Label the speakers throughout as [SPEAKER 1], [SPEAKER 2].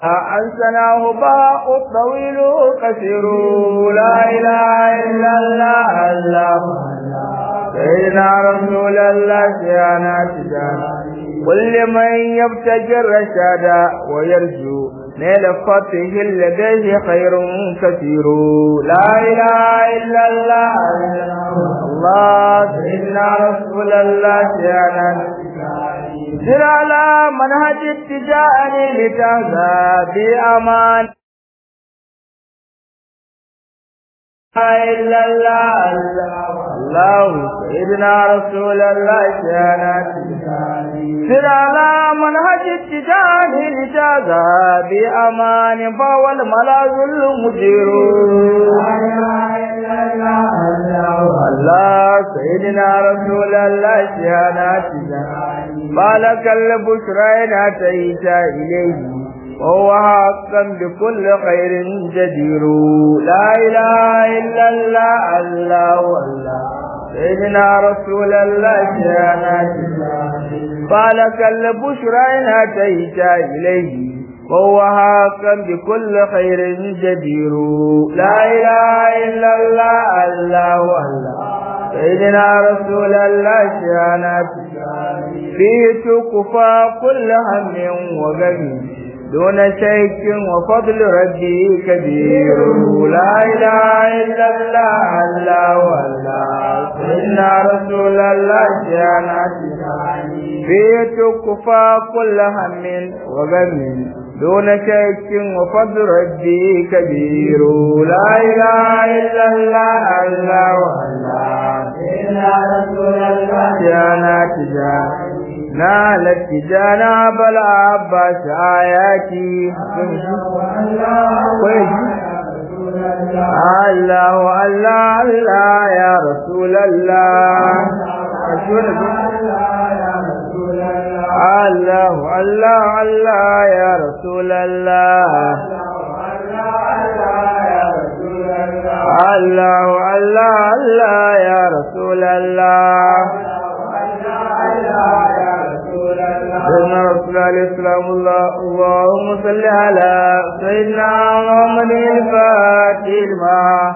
[SPEAKER 1] أنسناه باء الطويل قصير لا إله إلا الله الله سيدنا رسول الله سيانا تجانا كل من يبتغي الرشاد ويرجو نيل فتح لديه خير كثير لا إله إلا الله الله سيدنا رسول الله سيانا سر على منهج اتجاهني لتهدى بأمان إلا الله الله سيدنا رسول الله سيانا سر على منهج اتجاهني لتهدى بأمان فهو الملاذ المدير الله سيدنا رسول الله سيانا مالك البشرى إن أتيت إليه وهو حقا بكل خير جدير لا إله إلا الله الله الله سيدنا رسول الله سيانا مالك البشرى إن أتيت إليه وهو حقا بكل خير جدير لا إله إلا الله الله الله سيدنا رسول الله سيانا فيه تكفى كل هم وغم دون شيك وفضل ربي كبير لا إله إلا الله الله والله سيدنا رسول الله سيانا فيه تكفى كل هم وغم دون شك وفضل ربي كبير لا إله إلا الله الله والله إلا رسول الله جانا تجانا نالت تجانا بلا عباس آياتي الله الله الله يا رسول الله رسول الله الله الله يا رسول الله الله الله الله يا رسول الله سيدنا رسول الله عليه السلام الله اللهم صل على سيدنا محمد الفاتح لما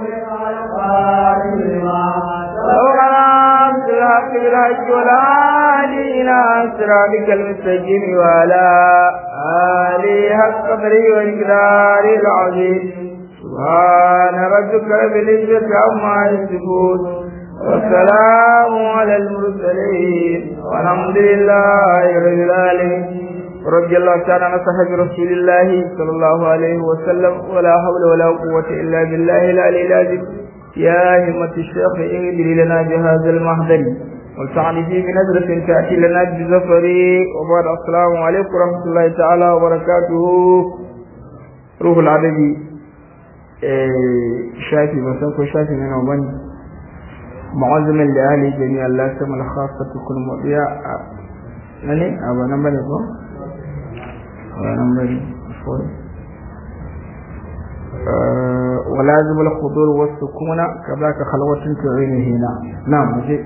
[SPEAKER 1] سبحان الحق بالحج والعادي إلى صراطك المستقيم وعلى آله حق قدره وإقداره العظيم سبحان ربك رب العزة عما يصفون والسلام على المرسلين والحمد لله رب العالمين رضي الله تعالى عن صحابة رسول الله صلى الله عليه وسلم ولا حول ولا قوة إلا بالله العلي العظيم يا همة الشيخ اهدري لنا بهذا المحضر والسعد فيه بنظرة تأتي لنا بزفر وبعد السلام عليكم ورحمة الله تعالى وبركاته روح العددي شافي بسنكو شافي من وبني معظم لأهل جميع الله سمى الخاصة كل مضيع نني أبا نمبر يكون أبا نمبر فور ولازم الحضور والسكون كذاك خلوة تعين هنا نعم مجيء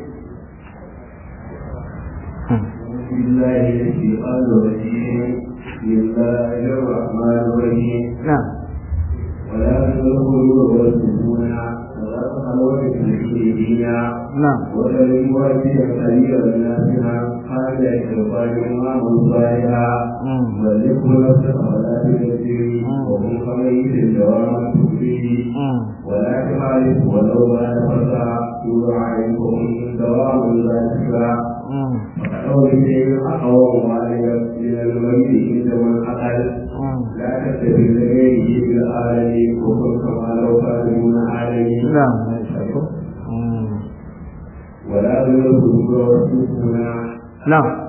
[SPEAKER 2] بسم الله الشيطان الرجيم بسم الله الرحمن الرحيم
[SPEAKER 1] نعم
[SPEAKER 2] ولا تدخلوا والسكون خلوة المشركين
[SPEAKER 1] نعم
[SPEAKER 2] ولم يواجه كبير الناسنا حتى الشيطان ما صالحا
[SPEAKER 1] مم.
[SPEAKER 2] وليكن نفسك ولا تكفي وهم خميس دوام تكفي
[SPEAKER 1] مم.
[SPEAKER 2] ولا تخالف ولو ما نفسا يوضع عليكم دوام لا تشفى
[SPEAKER 1] مم.
[SPEAKER 2] أو شيء أقوى معلم من الميت عند من أقل
[SPEAKER 1] مم.
[SPEAKER 2] لا تتبع لغيره في العالم وكن كما لو كانوا من عالم
[SPEAKER 1] نعم مم.
[SPEAKER 2] ولا يلزم رسولنا
[SPEAKER 1] نعم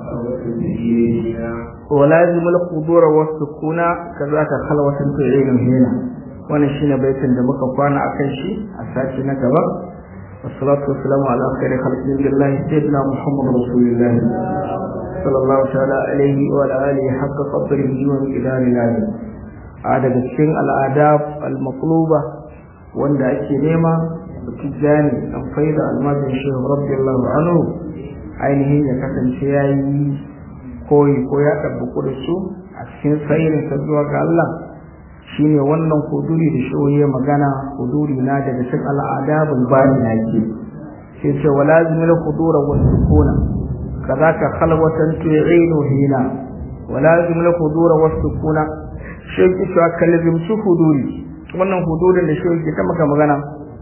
[SPEAKER 1] ولازم الحضور والسكون كذاك خلوة تعين هنا wannan shine baitin da muka kwana akan shi a sati na gaba wassalatu wassalamu ala khairi khalqillahi sayyidina muhammad rasulillah sallallahu ta'ala alaihi wa ala alihi haqqa qadrihi wa miqdarihi lazim a daga cikin al'adab al-maqluba wanda ake nema tijani an faida almajin shehu radiyallahu anhu ainihin ya kasance yayi koyi ko ya ɗabbaku da su a a cikin sayirin sa zuwa ga Allah shine wannan huduri da shoye magana huduri na daga cikin al'adabul bani na ke sai ce wala zimil hudura wa sukuna kazaka khalwatan tu'inu hina wala zimil hudura wa sukuna shi ke cewa kalbin su huduri wannan hudurin da shi ke ta maka magana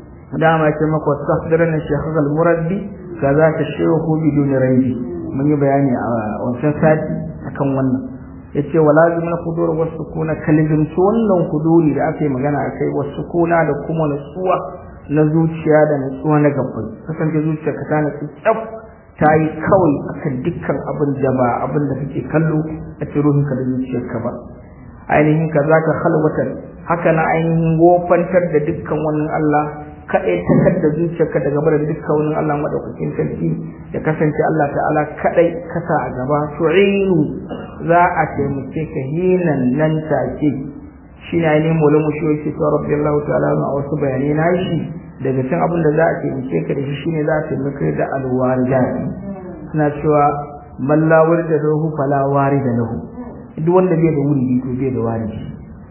[SPEAKER 1] dama ce maka tasdirin shaykh al-muraddi kazaka shehu bidun ranji mun yi bayani a wancan sati akan wannan yace wala zimna hudur wa sukuna kalijin su wannan huduri da aka yi magana akai wa sukuna da kuma nutsuwa na zuciya da nutsuwa na gabbai kasance zuciya ka tana tsaf ta yi kawai akan dukkan abin da ba abin da kake kallo a cikin ruhinka da zuciyarka ba ainihin ka zaka khalwatan haka na ainihin wofantar da dukkan wannan Allah kaɗai takar da zuciyarka daga barin dukkan wani Allah madaukakin sarki ya kasance Allah ta'ala kaɗai kasa a gaba tu'inu za a taimake ka hinan nan take shi ne ainihin mola mu shi yake cewa rabbi Allah ta'ala a wasu bayanai na shi daga cikin abin da za a taimake ka da shi shine za a taimake da alwarida suna cewa man la warida lahu fala warida lahu duk wanda bai da wuri to bai da waridi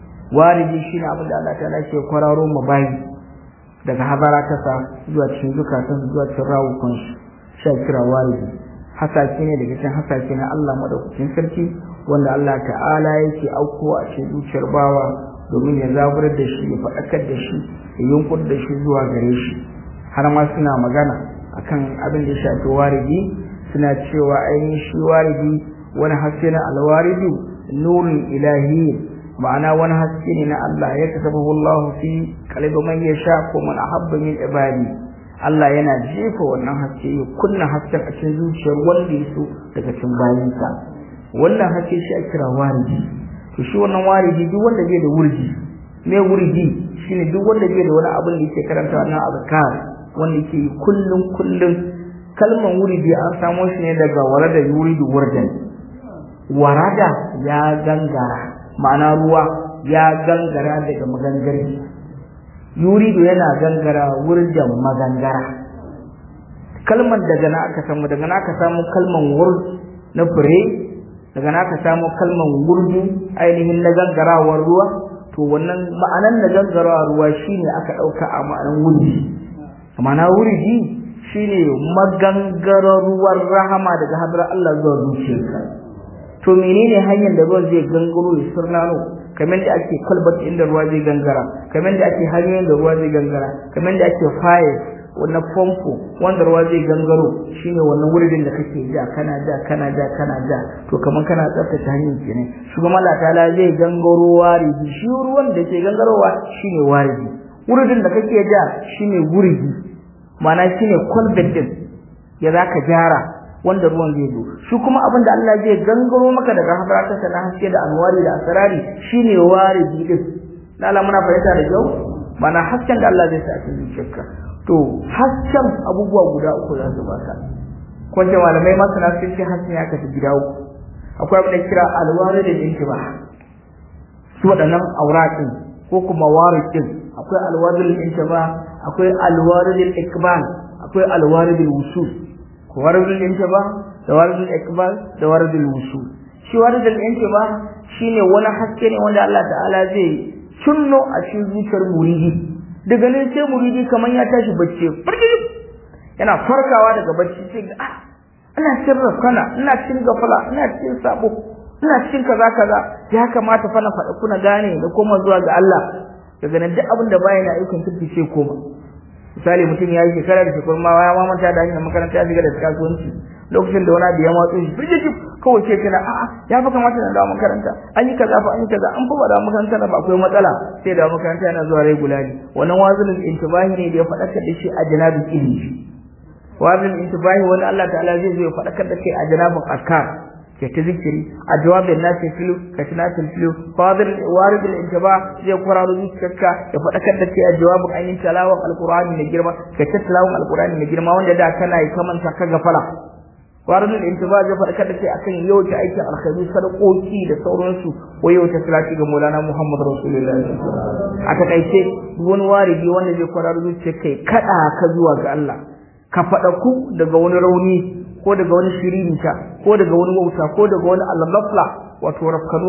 [SPEAKER 1] waridi shine abin da Allah ta'ala ke kwararo mu bayi daga habara ta sa zuwa cikin zukatan zuwa cikin rawukan su sha kira walidi hasake ne daga cikin hasake na Allah madaukakin sarki wanda Allah ta'ala yake auko a cikin zuciyar bawa domin ya zaburar da shi ya faɗakar da shi ya yunkur da shi zuwa gare shi har ma suna magana akan abin da ya shafi waridi suna cewa ainihin shi waridi wani haske na alwaridu nurun ilahi ma'ana wani haske ne na Allah ya kasabahu Allah fi qalbi man yasha ko man ahabba min ibadi Allah yana jefa wannan haske ya kunna hasken a cikin zuciyar wanda ya so daga cikin bayinsa wannan haske shi a kira waridi to shi wannan waridi duk wanda bai da wurdi me wurdi shine duk wanda bai da wani abin da yake karanta wannan azkar wanda yake yi kullun kullun kalman wuridi an samo shi ne daga warada yuridu wurdan warada ya gangara ma'ana ruwa ya gangara daga magangare yuridu yana gangara wurjan magangara kalmar daga na aka samu daga na aka samu kalman wurd na fure daga na aka samu kalman wurdu ainihin na gangarawar ruwa to wannan ma'anan na gangarawar ruwa shine aka dauka a ma'anan wurdi ma'ana wurdi shine magangarar ruwan rahama daga hadar Allah zuwa zuciyarka to menene hanyar da ruwan zai gangaro ya surnano kamar da ake kwalbat inda ruwa zai gangara kamar da ake hanyoyin da ruwa zai gangara kamar da ake faye wannan famfo wanda ruwa zai gangaro shine wannan wurin da kake ja kana ja kana ja kana ja to kamar kana tsaftace hanyar kenan shugaban Allah ta'ala zai gangaro wariji shi ruwan da ke gangarowa shine wariji wurin da kake ja shine wuriji ma'ana shine kwalbat din ya zaka gyara wanda ruwan zai zo shi kuma abin da Allah zai gangaro maka daga habarata na haske da anwari da asrari shine wariji din lalla muna fahimta da kyau mana hasken da Allah zai sa a cikin zuciyarka to hasken abubuwa guda uku za su baka ko ce malamai masana sun ce hasken ya kasu gida uku akwai abin da kira alwari da intiba su waɗannan auratin ko kuma warikin akwai alwari da intiba akwai alwari da ikbal akwai alwari da wusul waridul intiba da waridul ikbal da waridul wusul shi waridul intiba shine wani haske ne wanda Allah ta'ala zai cinno a cikin zuciyar muridi daga nan sai muridi kaman ya tashi bacci farki yana farkawa daga bacci sai ga ah ina cikin rafkana ina cikin gafala ina cikin sabo ina cikin kaza kaza ya kamata fa na faɗa kuna gane da koma zuwa ga Allah daga nan duk abin da bayan ayyukan kirki sai koma misali mutum ya yi shekara da shekaru ma ya mamanta da hanyar makaranta ya shiga da kasuwanci lokacin da wani abu ya matso shi firjiji kawai ce kana a'a ya fa kamata na dawo makaranta an yi kaza fa an yi kaza an fa ba dawo makaranta na ba akwai matsala sai dawo makaranta yana zuwa regularly wannan wazilin intibahi ne da ya faɗakar da shi a janabin ilimi wazilin intibahi wani Allah ta'ala zai zo ya faɗakar da kai a janabin askar ke ta zikiri a jawabin nasi filu ka ci nasi filu fadil waridul intiba zai kwararo zuciyarka ya faɗakar da kai a jawabin ainihin talawan alqur'ani mai girma ka ta talawan alqur'ani mai girma wanda da kana yi kamanta ka gafala waridul intiba zai faɗakar da kai akan yau ta aikin alkhairi sadakoki da sauransu ko yau ta salati ga Maulana Muhammad Rasulullahi a takaice wani waridi wanda zai kwararo zuciyarka ya kada ka zuwa ga Allah ka faɗaku daga wani rauni ko daga wani shirinta ko daga wani wauta ko daga wani al-ghafla wato rafkanuwa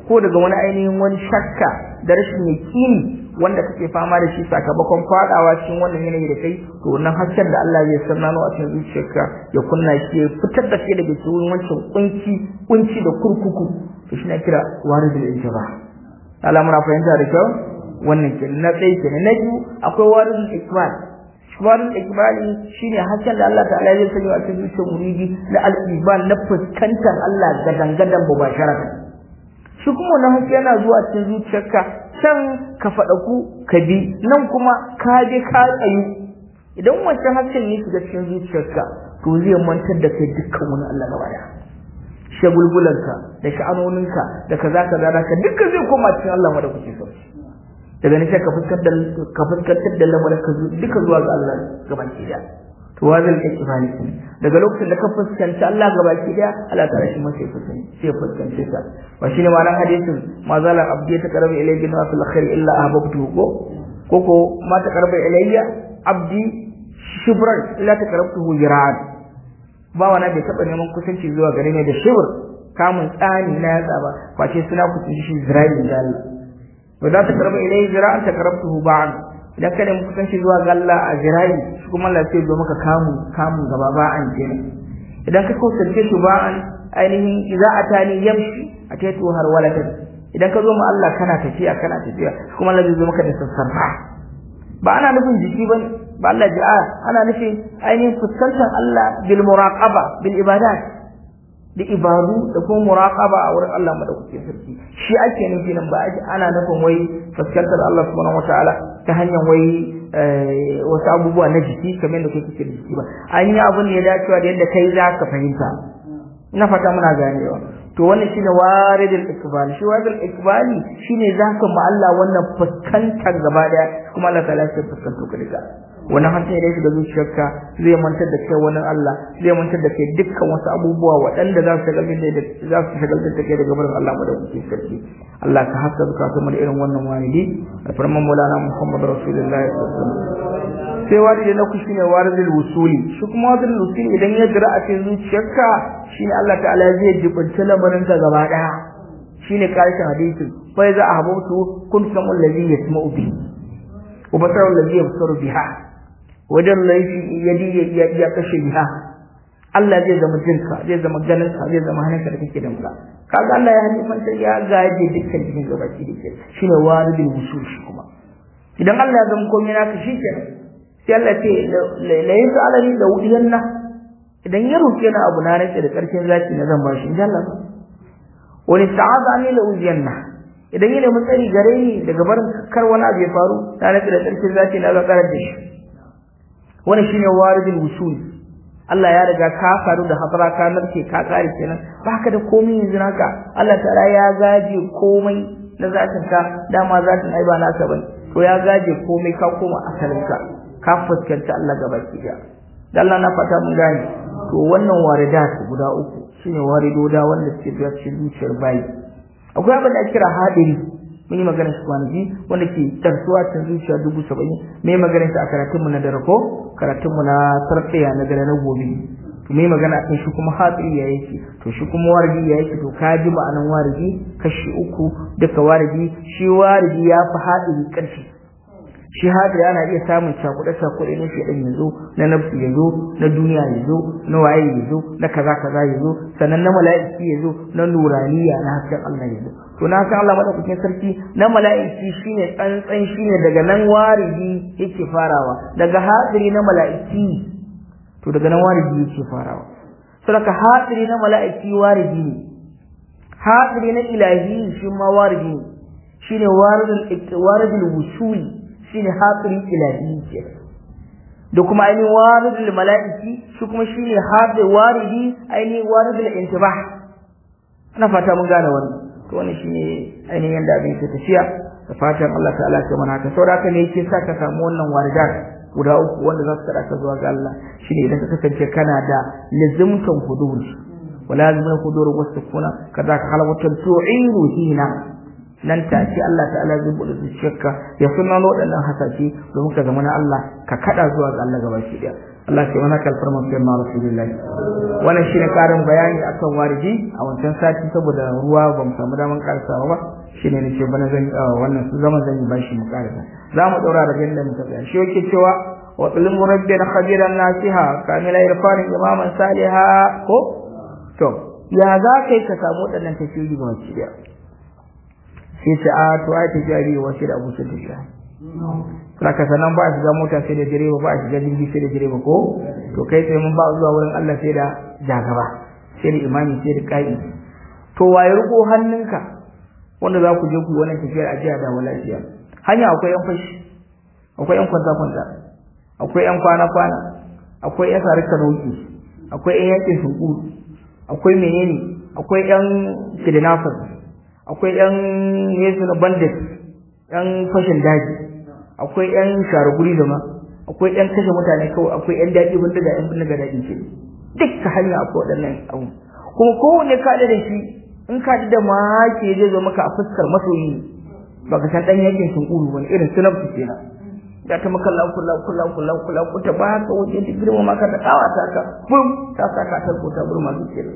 [SPEAKER 1] ko daga wani ainihin wani shakka da rashin yakini wanda kake fama da shi sakamakon fadawa cikin wannan yanayi da kai to wannan hasken da Allah zai sanano a cikin zuciyarka ya kunna shi ya fitar da kai daga cikin wancan kunci kunci da kurkuku to shi na kira waridul intiba Allah muna fahimta da kyau wannan ke na tsaye ke na biyu akwai waridul ikmal waridul ikmali shine hasken da Allah ta'ala zai sanya a cikin zuciyar muridi na al-iman na fuskantar Allah gadan-gadan mubasharatan shi kuma wannan haske yana zuwa cikin zuciyarka can ka faɗa ku ka bi nan kuma ka je ka tsayu idan wancan hasken ne shiga cikin zuciyarka to zai mantar da kai dukkan wani Allah gaba daya shagulgulanka da sha'anoninka da kaza kaza da ka dukkan zai koma cikin Allah wanda kuke so daga nan sai ka fuskantar da ka fuskantar da lamarin ka duka zuwa ga Allah gaban ki da to wazal ikifani daga lokacin da ka fuskanci Allah gabaki daya Allah ta rashi masa fuskanci sai fuskance ka ba shine ma'anar hadisin ma zala abdi ta karabi ilayhi na fil khair illa ahbabtu ko koko ma ta karabi ilayya abdi shibran illa ta karabtuhu jiran ba wani bai taba neman kusanci zuwa gare ne da shibr kamun tsani na yatsa ba face suna kusanci shi zira'i da Allah wa za ta karabi ilayhi jira'an ta karabtuhu ba'an idan ka nemi kusanci zuwa ga Allah a jirayi shi kuma Allah sai zo maka kamu kamu gaba ba an kenan idan ka kusance shi ba an ainihin idza atani yamshi ataitu har walatan idan ka zo ma Allah kana tafiya kana tafiya kuma Allah zai zo maka da sassarfa ba ana nufin jiki ba ba Allah ja'a ana nufin ainihin fuskantar Allah bil muraqaba bil ibadat da ibadu da kuma muraqaba a wurin Allah madaukakin sarki shi ake nufi nan ba ana nufin wai fuskantar Allah subhanahu wataala ta hanyar wai wasu abubuwa na jiki kamar da kuke da jiki ba an yi abin da ya dacewa da yadda kai za ka fahimta ina fata muna ganewa to wannan shine waridul ikbal shi waridul ikbali shine zaka ma Allah wannan fuskantar gaba daya kuma Allah ta'ala sai fuskanto ka duka wannan hankali da shiga zuciyarka zai mantar da kai wani Allah zai mantar da kai dukkan wasu abubuwa waɗanda za su shagaltar da za su shagaltar da kai daga barin Allah madaukakin sarki Allah ka haska zukatan mu da irin wannan walidi da farman Maulana Muhammad Rasulullahi sallallahu alaihi wasallam sai walidi na ku shine waridul wusuli shi kuma waridul wusuli idan ya jira a cikin zuciyarka shine Allah ta'ala zai jibinta lamarin ka gaba daya shine karshen hadisin fa iza ahbabtu kun samu allazi yasma'u bi wa basaru allazi yabsaru biha wajen laifi yadi ya kashe biha Allah zai zama jinka zai zama ganinka zai zama hannunka da kake da muka kaga Allah ya hanifanta ya gaje dukkan cikin gabaki da ke shine waridul wusul shi kuma idan Allah ya zama komai naka shikenan sai Allah ce la yasa alani da wudiyanna idan ya roke na abu na rike da karshen zaki na zan bashi insha Allah wani sa'ada ne la wudiyanna idan ya nemi tsari gare ni daga barin kar wani abu ya faru na rike da karshen zaki na zan karar da shi wannan shine waridul wusul Allah ya riga ka faru da hadara ka narke ka kare kenan baka da komai yanzu naka Allah ta'ala ya gaje komai na zatin ka dama zatin ai ba naka bane to ya gaje komai ka koma asalin ka ka fuskanta Allah gaba ki da Allah na fata mun gane to wannan waridat guda uku shine waridoda wanda suke zuwa cikin zuciyar bayi akwai abin da ake kira hadiri mun yi magana shi kwanaki wanda ke tarsuwa cikin zuciya dubu saba'in me magana shi a karatunmu na dare ko karatunmu na sarfiya na dare na gobe to me magana kan shi kuma hatsiri ya yake to shi kuma waridi ya yake to ka ji ma'anan waridi kashi uku duka waridi shi waridi ya fi hatsiri ƙarfi shi hatsiri ana iya samun cakuɗe cakuɗe na shi ɗan yazo na nafsi yazo na duniya yazo na waye yazo na kaza kaza yazo sannan na mala'iki yazo na nuraniya na hasken Allah yazo to na san Allah madaukakin sarki na mala'iki shine tsantsan shine daga nan waridi yake farawa daga hadiri na mala'iki to daga nan waridi yake farawa saboda hadiri na mala'iki waridi ne hadiri na ilahi shi ma waridi ne shine waridul waridul wusuli shine hadiri ilahi ke da kuma ainihin waridul mala'iki shi kuma shine hadiri waridi ainihin waridul intibah ina fata mun gane wannan to wannan shine ainihin yanda abin ke tafiya da fatan Allah ta'ala ya mana haka saboda haka ne yake sa ka samu wannan waridat guda uku wanda za su kada ka zuwa ga Allah shine idan ka kasance kana da lazimtan hudur wala lazimtan hudur wasu kuna kaza ka halawatan tu'iru hina nan ta ce Allah ta'ala zai bude zuciyarka ya sunna waɗannan hasashe domin ka zama na Allah ka kada zuwa ga Allah gaba shi Allah sai wani kalfar mafi ma Rasulullahi wannan shine karin bayani akan wariji a wancan sati saboda ruwa ba mu samu daman karasawa ba shine ne ce bana zan wannan su zaman zan yi bashi mu karasa za mu daura da yadda muka tsaya shi yake cewa wa ilmu rabbil khabiran nasiha kamila irfanin imaman saliha ko to ya za kai ka samu waɗannan tafiyoyi ga wacce da sai ce a to ai tafiya biyu wace da abu sun tafiya saka sanan ba shiga mota sai da direba ba shiga jirgi sai da direba ko to kai sai mun ba zuwa wurin Allah sai da jagaba sai da imami sai da kai to waye riko hannunka wanda za ku je ku wannan tafiyar ajiya da lafiya hanya akwai yan fashi akwai yan kwanta kwanta akwai yan kwana kwana akwai yan sarika roki akwai yan yakin sunkuru akwai menene akwai yan kidnappers akwai yan yesu na bandit yan fashin daji akwai yan sharuguri da ma akwai yan kashe mutane kawai akwai yan daji wanda da yan bindiga daji ce duk ta hanya akwai waɗannan abu kuma kowanne ka da shi in ka da maki zai zo maka a fuskar masoyi baka san dan yakin sunkuru wani irin sunabtu kenan da ta maka lau kula kula kula kula ku ta ba ka wuce ta girma maka ta kawa ta ka bum ta saka ta ko ta burma zuciya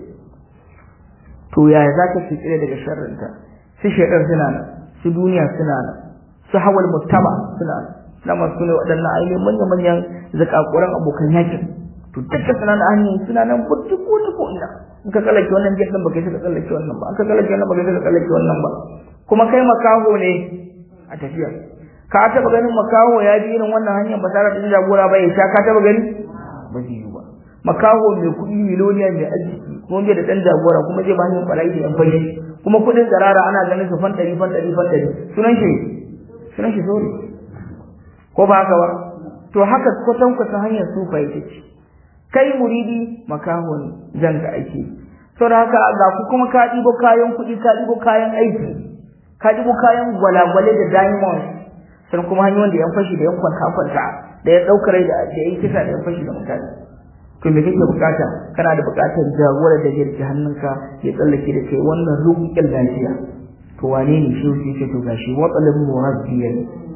[SPEAKER 1] to yaya za ka tsire daga sharrinta su shaidar suna nan su duniya suna nan su hawal muttaba suna nan dama su ne waɗannan ainihin manya-manyan zakakuran abokan yakin to duka suna nan hanyar suna nan burtu ko ta ko ina in ka tsallake wannan jet din baka yi ka tsallake wannan ba in ka tsallake wannan baka yi ka tsallake wannan ba kuma kai makaho ne a tafiya ka taba ganin makaho ya bi irin wannan hanyar ba tare da jagora ba ya sha ka taba gani ba zai yi ba makaho mai kuɗi miloniya mai arziki kuma bai da ɗan jagora kuma zai ba hanyar ɓarayi da yan fashi kuma kuɗin tsarara ana ganin su fan ɗari fan ɗari fan ɗari sunan shi sunan shi sori ko ba haka ba to haka kwatan kwatan hanyar sufa ita ce kai muridi makaho ne zan ga aiki saboda haka ga ku kuma ka ɗibo kayan kuɗi ka ɗibo kayan aiki ka ɗibo kayan gwalagwale da diamond sannan kuma hanyoyin da yan fashi da yan kwanta kwanta da ya ɗaukar da da yan kisa da yan fashi da mutane to me kake bukata kana da bukatar jagora da jirgi hannunka ya tsallake da kai wannan rubuƙin lafiya to wane ne shi shi ce to gashi watsalin murabbiyan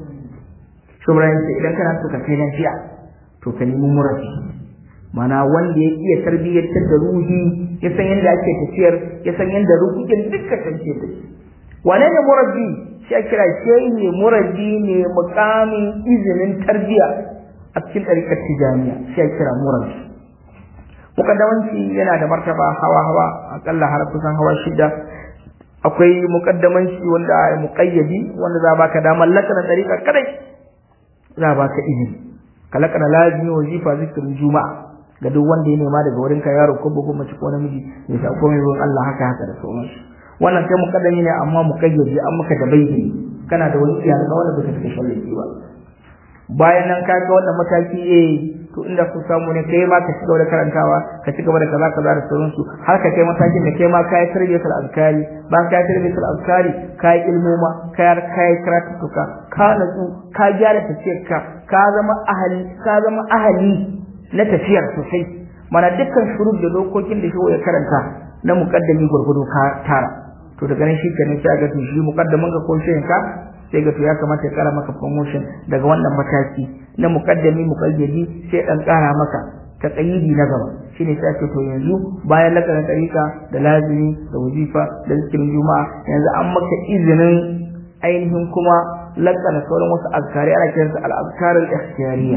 [SPEAKER 1] shubran sai idan kana so ka kai lafiya to ka nemi murabbi mana wanda ya iya tarbiyyantar da ruhi ya san yadda ake tafiyar ya san yadda rubuƙin dukkan tafiyar da shi wane ne murabbi shi kira shi ne murabbi ne mukamin izinin tarbiyya a cikin ɗarikar tijaniya shi kira murabbi mukaddamanci yana da martaba hawa hawa akalla har kusan hawa shida akwai mukaddamanci wanda ya muqayyadi wanda za baka damar lakana tariqa kadai za baka izini ka lakana lazimi wazifa zikirin juma'a ga duk wanda ya nema daga wurin ka yaro ko bugun mace ko namiji ya sa komai ruwan Allah haka haka da sauransu wannan kai mukaddami ne amma muqayyadi an maka da bayyani kana da wani iyaka wanda baka take shallaki ba bayan nan ka ga wannan mataki eh to inda ku samu ne kai ma ka ci gaba da karantawa ka ci gaba da kaza kaza da sauransu har ka kai matakin da kai ma ka yi tarbiyatul azkari bayan ka yi tarbiyatul azkari ka yi ilmoma ka yi ka yi karatuka ka natsu ka gyara tafiyarka ka zama ahali ka zama ahali na tafiyar sosai mana dukkan shurud da dokokin da shi ya karanta na muqaddami gurgudu ka tara to daga nan shi kenan sai ga to shi muqaddamin ka ko shi ka sai ga to ya kamata ya kara maka promotion daga wannan mataki na muqaddami muqayyadi sai dan kara maka ta tsayidi na gaba shine sai ce to yanzu bayan lakarin tarika da lazimi da wazifa da zikirin juma'a yanzu an maka izinin ainihin kuma lakana sauran wasu azkari ana kiransu al-azkar al-ikhtiyariyya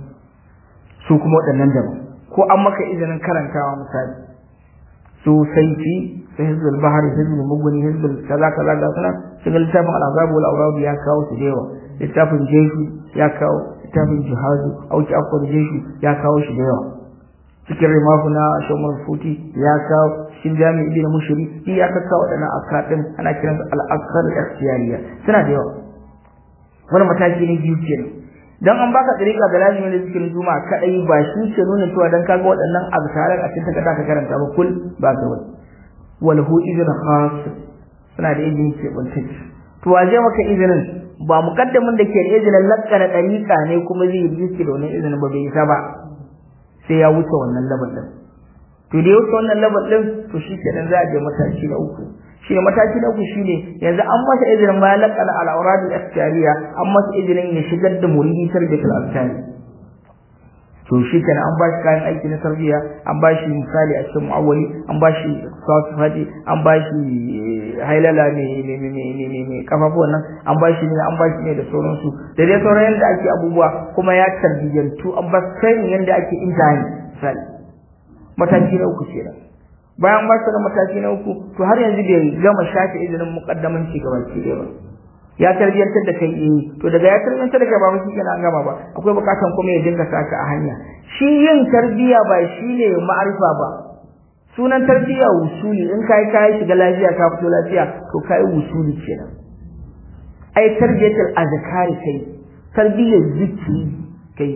[SPEAKER 1] su kuma waɗannan daban ko an maka izinin karantawa misali su saifi su hizbul bahar hizbul muguni hizbul kaza kaza ga sunan cikin littafin al'azab wal awrad ya kawo su da yawa littafin jeshi ya kawo littafin jihadu auki akwai jeshi ya kawo shi da yawa cikin rimafu na shomar futi ya kawo cikin jami'i ibn mushri shi ya kawo waɗannan askar din ana kiransu al-askar al-ikhtiyariya suna da yawa wani mataki ne biyu kenan dan an baka dariƙa da lazimin da zikirin juma'a kadai ba shi ke nuna cewa dan kaga waɗannan azkaran a cikin takarda ka karanta ba kul ba ka wani wal hu idin khas suna da izini ke buntaci to waje maka izinin ba muqaddamin da ke da izinin lakkana dariƙa ne kuma zai yi zikiri da wannan izinin ba bai isa ba sai ya wuce wannan labar din to da ya wuce wannan labar din to shi kenan za a je mataki na uku shine mataki na uku shine yanzu an masa izinin bayan laqana al-awrad al-ikhtiyariya an masa izinin ya shigar da muridi tarbiyatul azkari to shi kenan an bashi kayan aiki na tarbiyya an bashi misali a cikin mu'awwali an bashi sasu hadi an bashi hailala ne ne ne ne ne ne kafafuwan nan an bashi ne an bashi ne da sauransu da dai sauran yadda ake abubuwa kuma ya tarbiyyantu an ba training yadda ake imtihani misali mataki na uku kenan bayan ba da mataki na uku to har yanzu bai gama shafe izinin muqaddamanci gaba ki ba ya tarbiyantar da kai eh to daga ya tarbiyantar da kai ba shi kenan an gama ba akwai bukatan kuma ya dinga saka a hanya shi yin tarbiya ba shine ma'arifa ba sunan tarbiya wusuli in kai kai shiga lafiya ka fito lafiya to kai wusuli kenan ai tarbiyatul azkari kai tarbiyar zikiri kai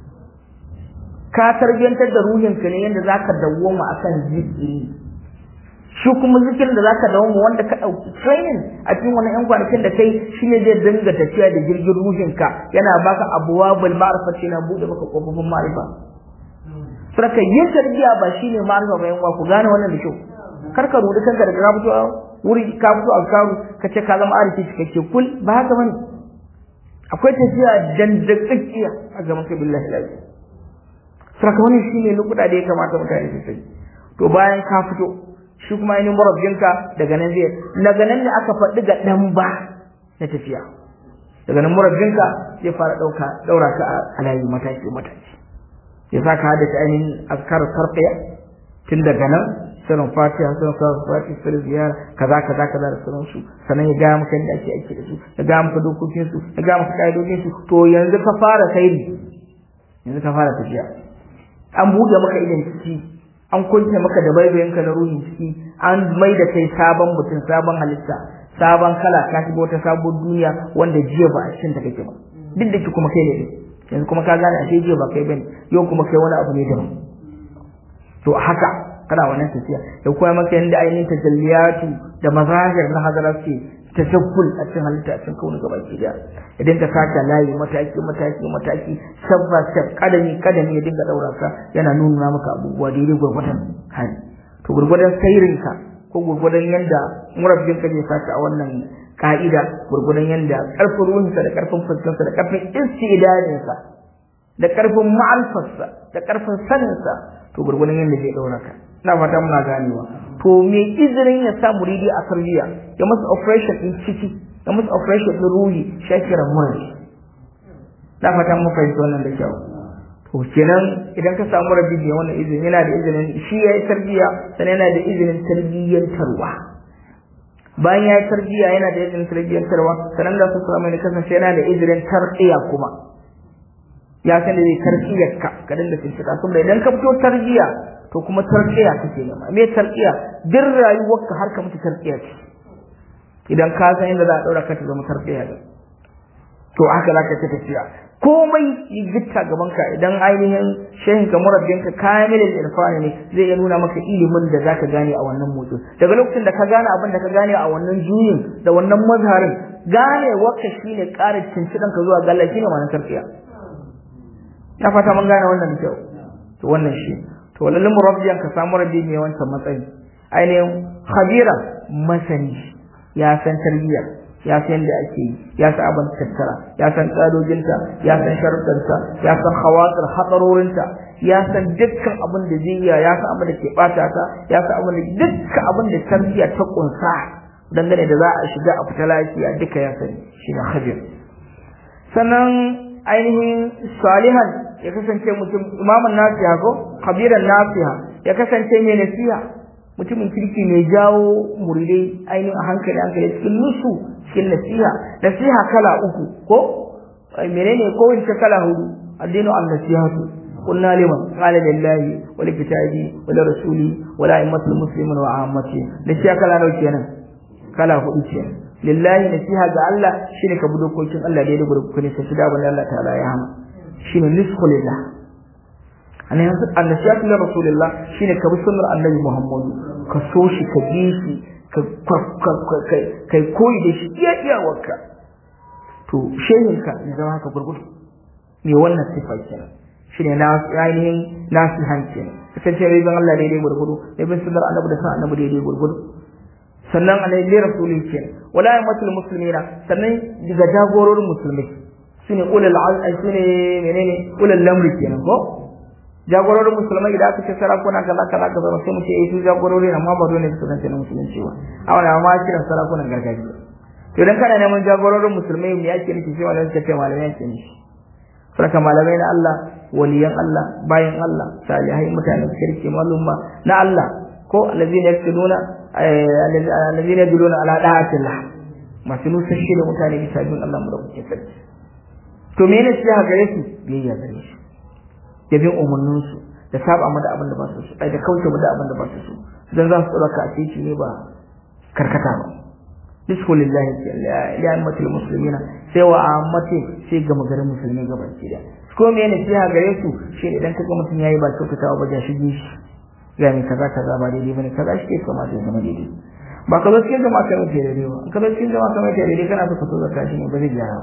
[SPEAKER 1] ka tarbiyantar da ruhinka ne yanda zaka dawwama akan zikiri shi kuma zikirin da zaka dawo mu wanda ka dauki training a cikin wannan yan kwanakin da kai shine zai dinga tafiya da jirgin ruhinka yana baka abwabul ma'rifati na bude maka kofofin ma'rifa sarka yin tarbiya ba shine ma'rifa ba yan ku gane wannan da kyau kar ka rudi kanka daga ka fito wuri ka fito a karu ka ce ka zama arifi cikakke kul ba haka bane akwai tafiya dandakakkiya a gaban ka billahi lazi sarka wannan shine lokuta da ya kamata mutane su sani to bayan ka fito shi kuma ainihin murabbinka daga nan zai daga nan ne aka faɗi ga ɗan ba na tafiya daga nan murabbinka zai fara ɗauka ɗaura ka a layi mataki mataki ya sa ka haddace ainihin askar sarfiya tun daga nan sanin fatiha sanin sanin fatiha sanin ziyara kaza kaza kaza da sauran su sannan ya gaya maka yadda ake aiki da su ya gaya maka dokokin su ya gaya maka ƙa'idodin su to yanzu ka fara sairi yanzu ka fara tafiya an buɗe maka idan ciki an kunce maka da baibayinka na ruhin ciki an mai da kai sabon mutum sabon halitta sabon kala ka shiga wata sabon duniya wanda jiya ba a cikin ta kake ba duk da ki kuma kai ne yanzu kuma ka gane ashe jiya ba kai bane yau kuma kai wani abu ne daban to haka kana wannan tafiya da kuma maka yanda ainihin tajalliyatu da mazahir na hadara ce tajakkul a cikin halitta a cikin kauna gaba ki da idan ka saka layi mataki mataki mataki sabba sab kadami kadami ya dinga daura ka yana nuna maka abubuwa daidai gurgurdan hali to gurgurdan sairin ka ko gurgurdan yanda murabbin ka zai saka a wannan ka'ida gurgurdan yanda karfin ruhinsa da karfin fuskarsa da karfin istidadinsa da karfin ma'alfarsa da karfin saninsa to gurgurdan yanda zai daura ka ina fata muna ganewa to me izinin ya sa muridi a tarbiya ya masa operation din ciki ya masa operation din ruhi shakira muradi na fata mun fahimci wannan da kyau to kenan idan ka samu rabbi ne wannan izini yana da izinin shi ya yi tarbiya sannan yana da izinin tarbiyyantarwa bayan ya yi tarbiya yana da izinin tarbiyyantarwa sannan da su samu ne kasance yana da izinin tarqiya kuma ya san da zai tarqiyar ka ka dinga tuntuka saboda idan ka fito tarbiya to kuma tarqiya kake nema me tarqiya duk rayuwarka har ka mutu tarqiya ce idan ka san inda za a daura ka ta zama tarqiya ne to haka zaka ta tafiya komai yi gitta gaban ka idan ainihin shehin ka murabbin ka kamilin irfani ne zai iya nuna maka ilimin da zaka gane a wannan motsi daga lokacin da ka gane abin da ka gane a wannan juyin da wannan mazharin gane wakka shine ƙara cincidan ka zuwa ga Allah shine ma'anar tarqiya na fata mun gane wannan da kyau to wannan shi to lallin murabbiyan ka samu rabbi mai wancan matsayi ainihin khabira masani ya san tarbiyya ya san yadda ake yi ya san abin tattara ya san tsadojinta ya san sharuɗanta ya san hawatsar hatsarorinta ya san dukkan abin da zai iya ya san abin da ke ɓata ta ya san abin da dukkan abin da tarbiyya ta kunsa dangane da za a shiga a fita lafiya duka ya sani shi ne khabir sannan ainihin salihan ya kasance mutum imamun nasiha ko kabiran nasiha ya kasance mai nasiha mutumin kirki mai jawo muridai ainihin a hankali hankali cikin nusu cikin nasiha nasiha kala uku ko menene ko wace kala hudu addinu an nasihatu قلنا لمن قال لله ولكتابه ولرسوله ولأئمة المسلمين وعامته نسيها كلا نو kenan kala hudu kenan lillahi nasiha ga Allah shine ka bi dokokin Allah da ya rubuta ku ne sai da banda Allah ta'ala ya hana shine nisfu lillah ana yanzu annasiyatu li rasulillah shine ka bi sunnar annabi Muhammad ka so shi ka bi shi ka kai koyi da shi iya iya wakka to shehin ka ya zama haka gurgudu me wannan sifa kenan shine na ainihin nasihan kenan kasance bai ban Allah daidai gurgudu bai bin sunnar annabi da san annabi daidai gurgudu sannan alai li rasulin kenan wala yamatul muslimina sannan daga jagororin musulmai sune ulul azmi sune menene ulul lamri kenan ko jagororin musulmai idan aka ce sarakuna kaza kaza kaza sai mu ce eh su jagorori amma ba dole su kasance na musulunci ba a wannan ma kiran sarakunan gargajiya to idan kana neman jagororin musulmai me yake nufi sai malamai suka ce malamai yake nufi sarka malamai na Allah waliyan Allah bayan Allah salihai mutanen kirki malumma na Allah ko allazina yaktuduna allazina yaduluna ala da'atillah masu nusashi da mutane bisa bin Allah mu da kuke sarki to me ne sai gare su biyayya gare shi da bin umarnin su da saba mu da abin da ba su so ai da kauce mu da abin da ba su so dan za su tsara ka a cikin ne ba karkata ba bismillahi ya ammatul muslimina sai wa ammati sai ga magarin musulmi gaban ki da ko me ne sai gare su shi idan kaga mutum yayi ba kyautatawa ba ja shige shi ga ni kaza kaza ba daidai bane kaza shi ke kama da zama daidai ba ka zo cikin jama'a kai mutum daidai ba in ka zo cikin jama'a kai mutum daidai kana so ka so zakka shi ne ba zai gyara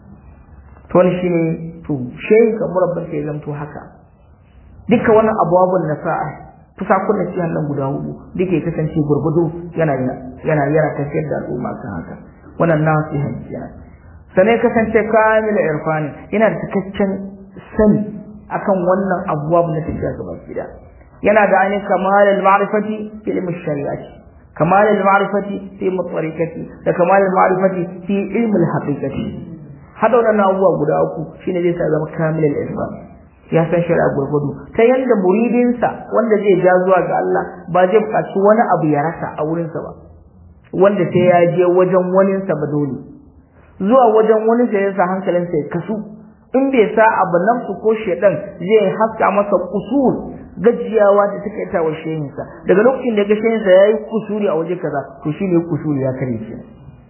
[SPEAKER 1] to wani shine to shehi ka murabbin sai zamto haka dukkan wannan abubuwan na sa'a fusakun da cikin nan guda hudu duke kasance gurgudu yana yana yana tafiyar da al'umma kan haka wannan nasihan kenan sanai kasance kamil irfani yana da cikakken sani akan wannan abubuwa na tafiya gaba gida yana da ainihin kamalul ma'rifati fi ilmi shari'ati kamalul ma'rifati fi mutariqati da kamalul ma'rifati fi ilmi al-haqiqati hada wannan abubuwa guda uku shine zai sa zama kamilul irfani ya san shari'a gurgudu ta yanda muridinsa wanda zai ja zuwa ga Allah ba zai buƙaci wani abu ya rasa a wurinsa ba wanda sai ya je wajen waninsa ba dole zuwa wajen wani sai ya sa hankalinsa ya kasu in bai sa abu nan su ko shedan zai haska masa kusur gajiyawa da take ta wa shehinsa daga lokacin da ga shehinsa yayi kusuri a waje kaza to shine kusuri ya kare shi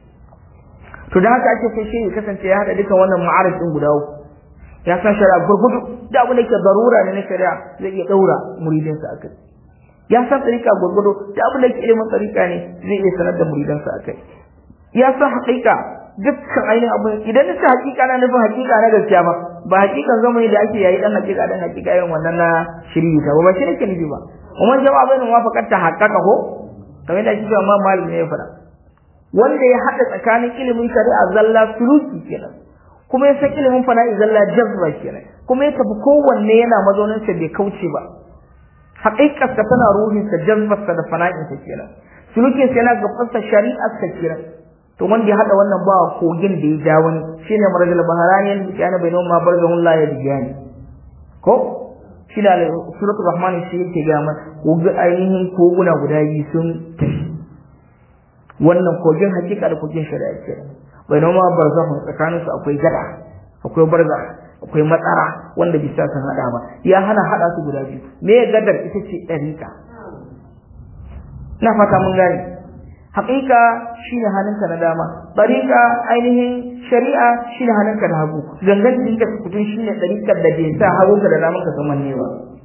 [SPEAKER 1] to da haka ake so shehi kasance ya hada dukan wannan ma'arifin guda uku ya san shari'a gurgudu da abu da ke darura ne na shari'a zai iya daura muridinsa akai ya san tsarika gurgudu da abu da ke ilimin tsarika ne zai iya sanar da muridansa akai ya san haƙiƙa dukkan ainihin abu idan na haƙiƙa na nufin haƙiƙa na gaskiya ba ba haƙiƙan zamani da ake yayi dan haƙiƙa dan haƙiƙa irin wannan na shiri ta ba shi nake nufi ba umman jama'a bai nuna faƙar ta haƙaƙa ko kamar da kike amma malami ne ya faɗa wanda ya haɗa tsakanin ilimin shari'a zalla suluki kenan kuma ya san ilimin fana'i zalla jazba kenan kuma ya tafi kowanne yana mazaunin sa bai kauce ba haƙiƙar sa tana ruhin sa jazbar sa da fana'in sa kenan sulukin sa yana gaban sa shari'ar sa kenan to wanda ya hada wannan ba kogin da ya ja wani shine marajal baharani da kana bai noma barzahun la ya bijani ko shi da suratul rahman shi yake ga ma kogi ainihin koguna guda biyu sun tafi wannan kogin hakika da kogin shari'a kenan bai noma barzahun tsakanin su akwai gada akwai barza akwai matsara wanda bisa san hada ba ya hana hada su guda biyu me gadar ita ce dariƙa na fata mun gane haƙiƙa shine hannunka na dama dariƙa ainihin shari'a shine hannunka na hagu gangan jikinka kutun shine dariƙar da bai sa hagunka da daman ka zaman ne ba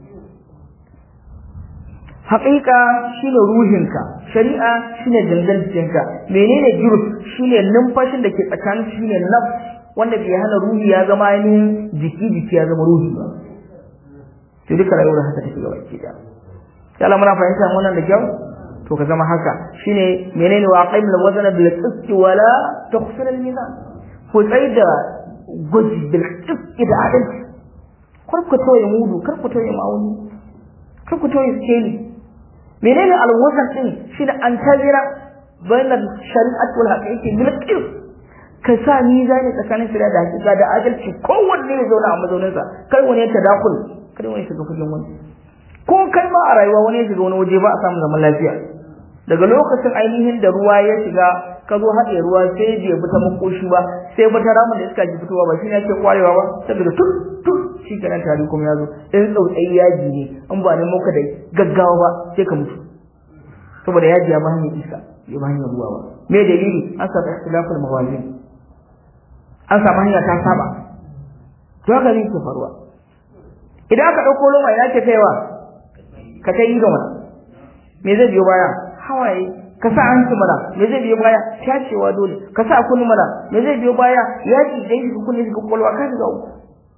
[SPEAKER 1] haƙiƙa shine ruhinka shari'a shine gangan jikinka menene jurus shine numfashin da ke tsakanin shine nafs wanda bai hana ruhi ya zama ainihin jiki jiki ya zama ruhi ba to duka rayuwar haka take gaba ki da Allah muna fahimta wannan da kyau to ka zama haka shine menene wa qaim al wazna bil qist wala tukhsir al mizan ku tsaida gwaji bil qist da adalci kar ku toye mudu kar ku toye ma'auni kar ku toye skeli menene al wazn din shine an tazira bainal shari'at wal haqiqati bil qist ka sa mizani tsakanin shari'a da hakika da adalci kowanne ya zauna a mazauninsa kai wani ya tadakul kai wani ya shiga fagen wani ko kai ma a rayuwa wani ya shiga wani waje ba a samu zaman lafiya daga lokacin ainihin da ruwa ya shiga ka zo haɗe ruwa sai bai bi ta makoshi ba sai ba ta ramin da iska ji fitowa ba shi ne ake kwarewa ba saboda tun tun shi kenan tari kuma ya zo in tsautsayi yaji ne in ba ne muka da gaggawa ba sai ka mutu saboda yaji ya ba hanyar iska ya ba hanyar ruwa ba me dalili an samu ikhtilafal mawazin an samu hanya ta saba to haka ne ke faruwa idan aka ɗauko loma ina ke kaiwa ka kai ido mana me zai biyo baya hawaye ka sa hanci mana me zai biyo baya tacewa dole ka sa kunni mana me zai biyo baya yaki da yake kunni shiga kwalwa ka shiga uku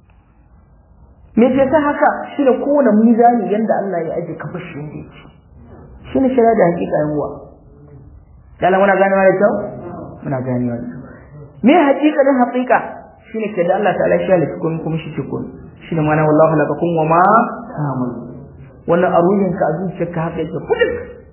[SPEAKER 1] me ke sa haka shine kowane mizani yanda Allah ya aje ka bashi yanda yake shine shari'a da hakika yan uwa dala muna ganewa da kyau muna ganewa da kyau me haƙiƙanin haƙiƙa shine ke da Allah ta'ala shi halitta kun kuma shi kun shine mana wallahu lakakum wa ma ta'malu wannan a ruhinka a zuciyarka haka yake kullum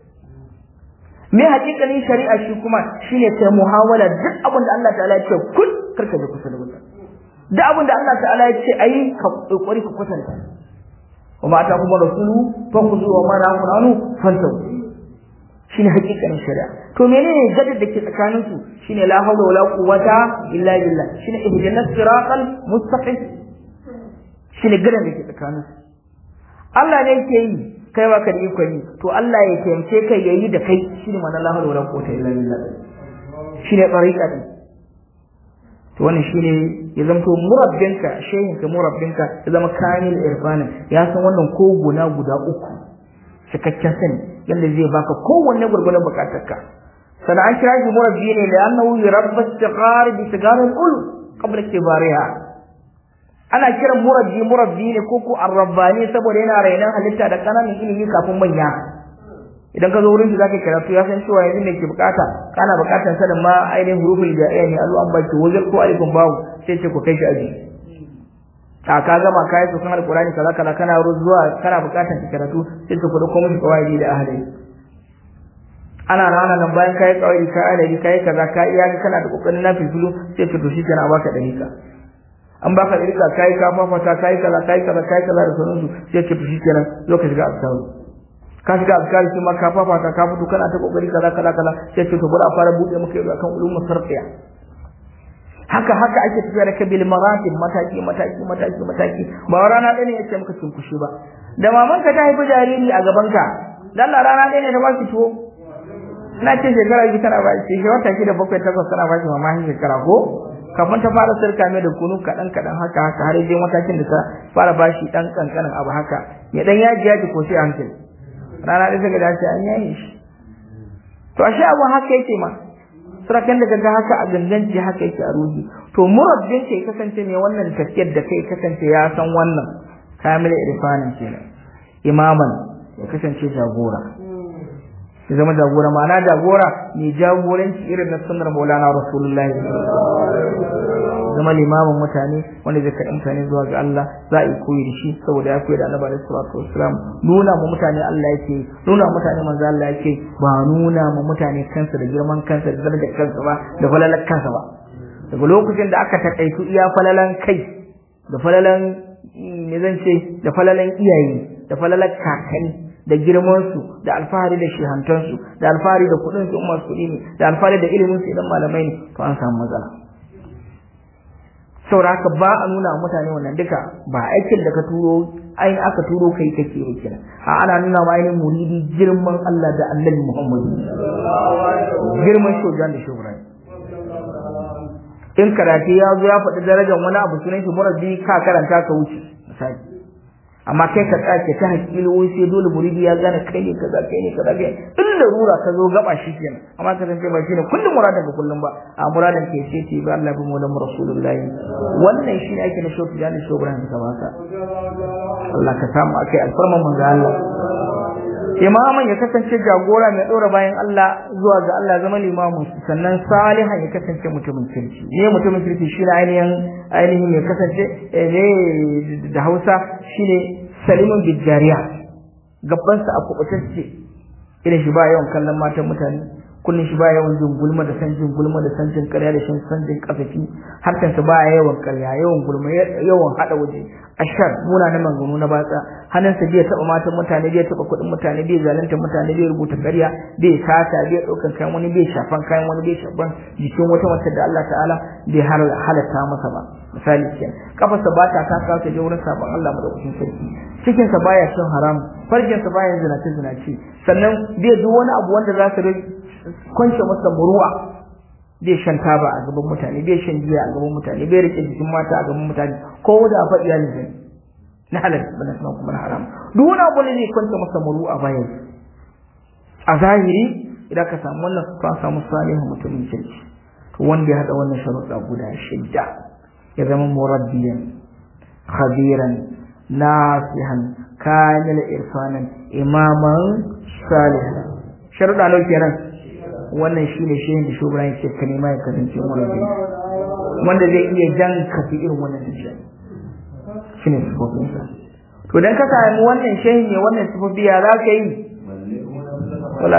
[SPEAKER 1] me haƙiƙanin shari'a shi kuma shine kai muhawala duk abin da Allah ta'ala ya ce kun karka je kusa da wuta duk abin da Allah ta'ala ya ce ayi ka kokari ka kwatanta wa ma ta kuma rasulu fa khudhu wa ma nahum anhu fantahu shine haƙiƙanin shari'a to menene gadar da ke tsakanin su shine la hawla wala quwwata illa billah shine ihdinas siratal mustaqim shine gadar da ke tsakanin su Allah ne yake yi kai ba ka da ikon yi to Allah ya taimake kai yayi da kai shine mana la hawla wala quwwata illa billah shine tariqa din to wannan shine ya zamto murabbinka shehin ka murabbinka ya zama kamil irfanin ya san wannan ko guna guda uku cikakken sani yanda zai baka kowanne gurgurdan bukatarka sana an kira shi murabbi ne da annahu yurabba istighar bi sigar al-ul qabla kibariha ana kiran murabbi murabbi ne ko ko arrabbani saboda yana rainan halitta da kananan ilimi kafin manya idan ka zo wurin shi zaka karatu ya san cewa yanzu ne ke bukata kana bukatar sanin ma ainihin huruful ja'iya ne alu an baki wajen ko alifin bawu sai ce ku kai shi aji a ka gama kai su kan alqur'ani kaza kaza kana zuwa kana bukatar ki karatu sai ka kudu komai kawai da ahli ana rana nan bayan kai kawai ka adadi kai kaza ka iya kana da kokarin na filfilu sai ka to shi kana baka dalika an baka dalika kai ka fafata kai kaza kai kaza kai kaza da sauransu sai ka to shi kenan zo ka shiga askaru ka shiga askari kuma ka fafata ka fito kana ta kokari kaza kaza kaza sai ce to bari a fara bude maka yau akan ulumul sarfiya haka haka ake tafiya da kabil maratib mataki mataki mataki mataki ba rana ɗaya ne yace maka cinkushe ba da maman ka ta haifi jariri a gaban ka dan Allah rana ɗaya ne ta baki tuwo ina ce shekara biyu tana baki shi wata shida bakwai takwas tana baki mama shekara ko kafin ta fara sarka mai da kunu kaɗan kaɗan haka haka har je matakin da ta fara bashi ɗan ƙanƙanin abu haka ya ɗan yaji yaji ko sai hankali rana ɗaya daga dace an yaye shi to ashe abu haka yake ma sarakan da kaga haka a ganganci haka yake a ruhi to murabbin kai kasance ne wannan tafiyar da kai kasance ya san wannan kamil irfanin kenan imaman ya kasance jagora ya zama jagora ma'ana jagora mai jagoranci irin na sunnar maulana rasulullahi zama limamin mutane wanda zai kaɗa mutane zuwa ga Allah za a yi koyi da shi saboda ya koyi da annabi alaihi salatu wassalam nuna mu mutane Allah yake nuna mutane manzo Allah yake ba nuna mu mutane kansa da girman kansa da darajar kansa ba da falalar kansa ba daga lokacin da aka takaitu iya falalan kai da falalan me zan ce da falalan iyaye da falalan kakanni da girmansu da alfahari da shehantansu da alfahari da kuɗin su umar kuɗi ne da alfahari da ilimin su idan malamai ne to an samu matsala sauraka ba a nuna mutane wannan duka ba aikin da ka turo ainihin aka turo kai kake yi kenan a ana nuna ma ainihin muridi girman Allah da annabi Muhammadu girman shojan da shobran in karatu ya zo ya faɗi darajar wani abu sunan shi murabbi ka karanta ka wuce misali amma kai ka tsake ta hakili wai sai dole muridi ya gane kai ne kaza kai ne kaza kai in larura ka zo gaba shi kenan amma ka san ba shine kullum muradan ka kullum ba a muradan ke sai ce ba Allah bi maulan rasulullahi wannan shine ake na shoki da shobran ka baka Allah ka samu akai alfarman manzo Allah imaman ya kasance jagora mai ɗora bayan Allah zuwa ga Allah zama limamu sannan salihan ya kasance mutumin kirki ne mutumin kirki shi ainihin ainihin ya kasance ne da Hausa shine salimun bijariya gabansa a kubutacce irin shi ba yawan kallon matan mutane kullun shi ba yawan jin gulma da san jin gulma da san jin ƙarya da san san jin kasafi harkan sa ba yawan ƙarya yawan gulma yawan hada waje ashar muna na manganu na batsa hannunsa bai taba matan mutane bai taba kuɗin mutane bai zalunta mutane bai rubuta ƙarya bai sata bai ɗaukan kayan wani bai shafan kayan wani bai shafan jikin wata mace da Allah ta'ala bai halatta masa ba misali kenan kafarsa ba ta kasa ta je wurin sabon Allah madaukakin sarki cikinsa baya cin haram farjinsa baya zinace zinace sannan bai duk wani abu wanda za su kwance masa muruwa bai shan taba a gaban mutane bai shan giya a gaban mutane bai rike jikin mata a gaban mutane ko da fa iyalin zai na halal bana kuma kuma na haram duk wani abu ne zai kwance masa muruwa bayan a zahiri idan ka samu wannan to an samu salihu mutumin kirki to wanda ya hada wannan sharuɗa guda shidda ya zama murabbiyan khabiran nasihan kamil irfanan imaman salihan sharuɗa nau kenan wannan shine shehin da shugaba yake ka nema ya kasance murabbi wanda zai iya jan ka fi irin wannan tafiya shine sifofin sa to dan ka samu wannan shehin ne wannan sifofi ya za ka yi wala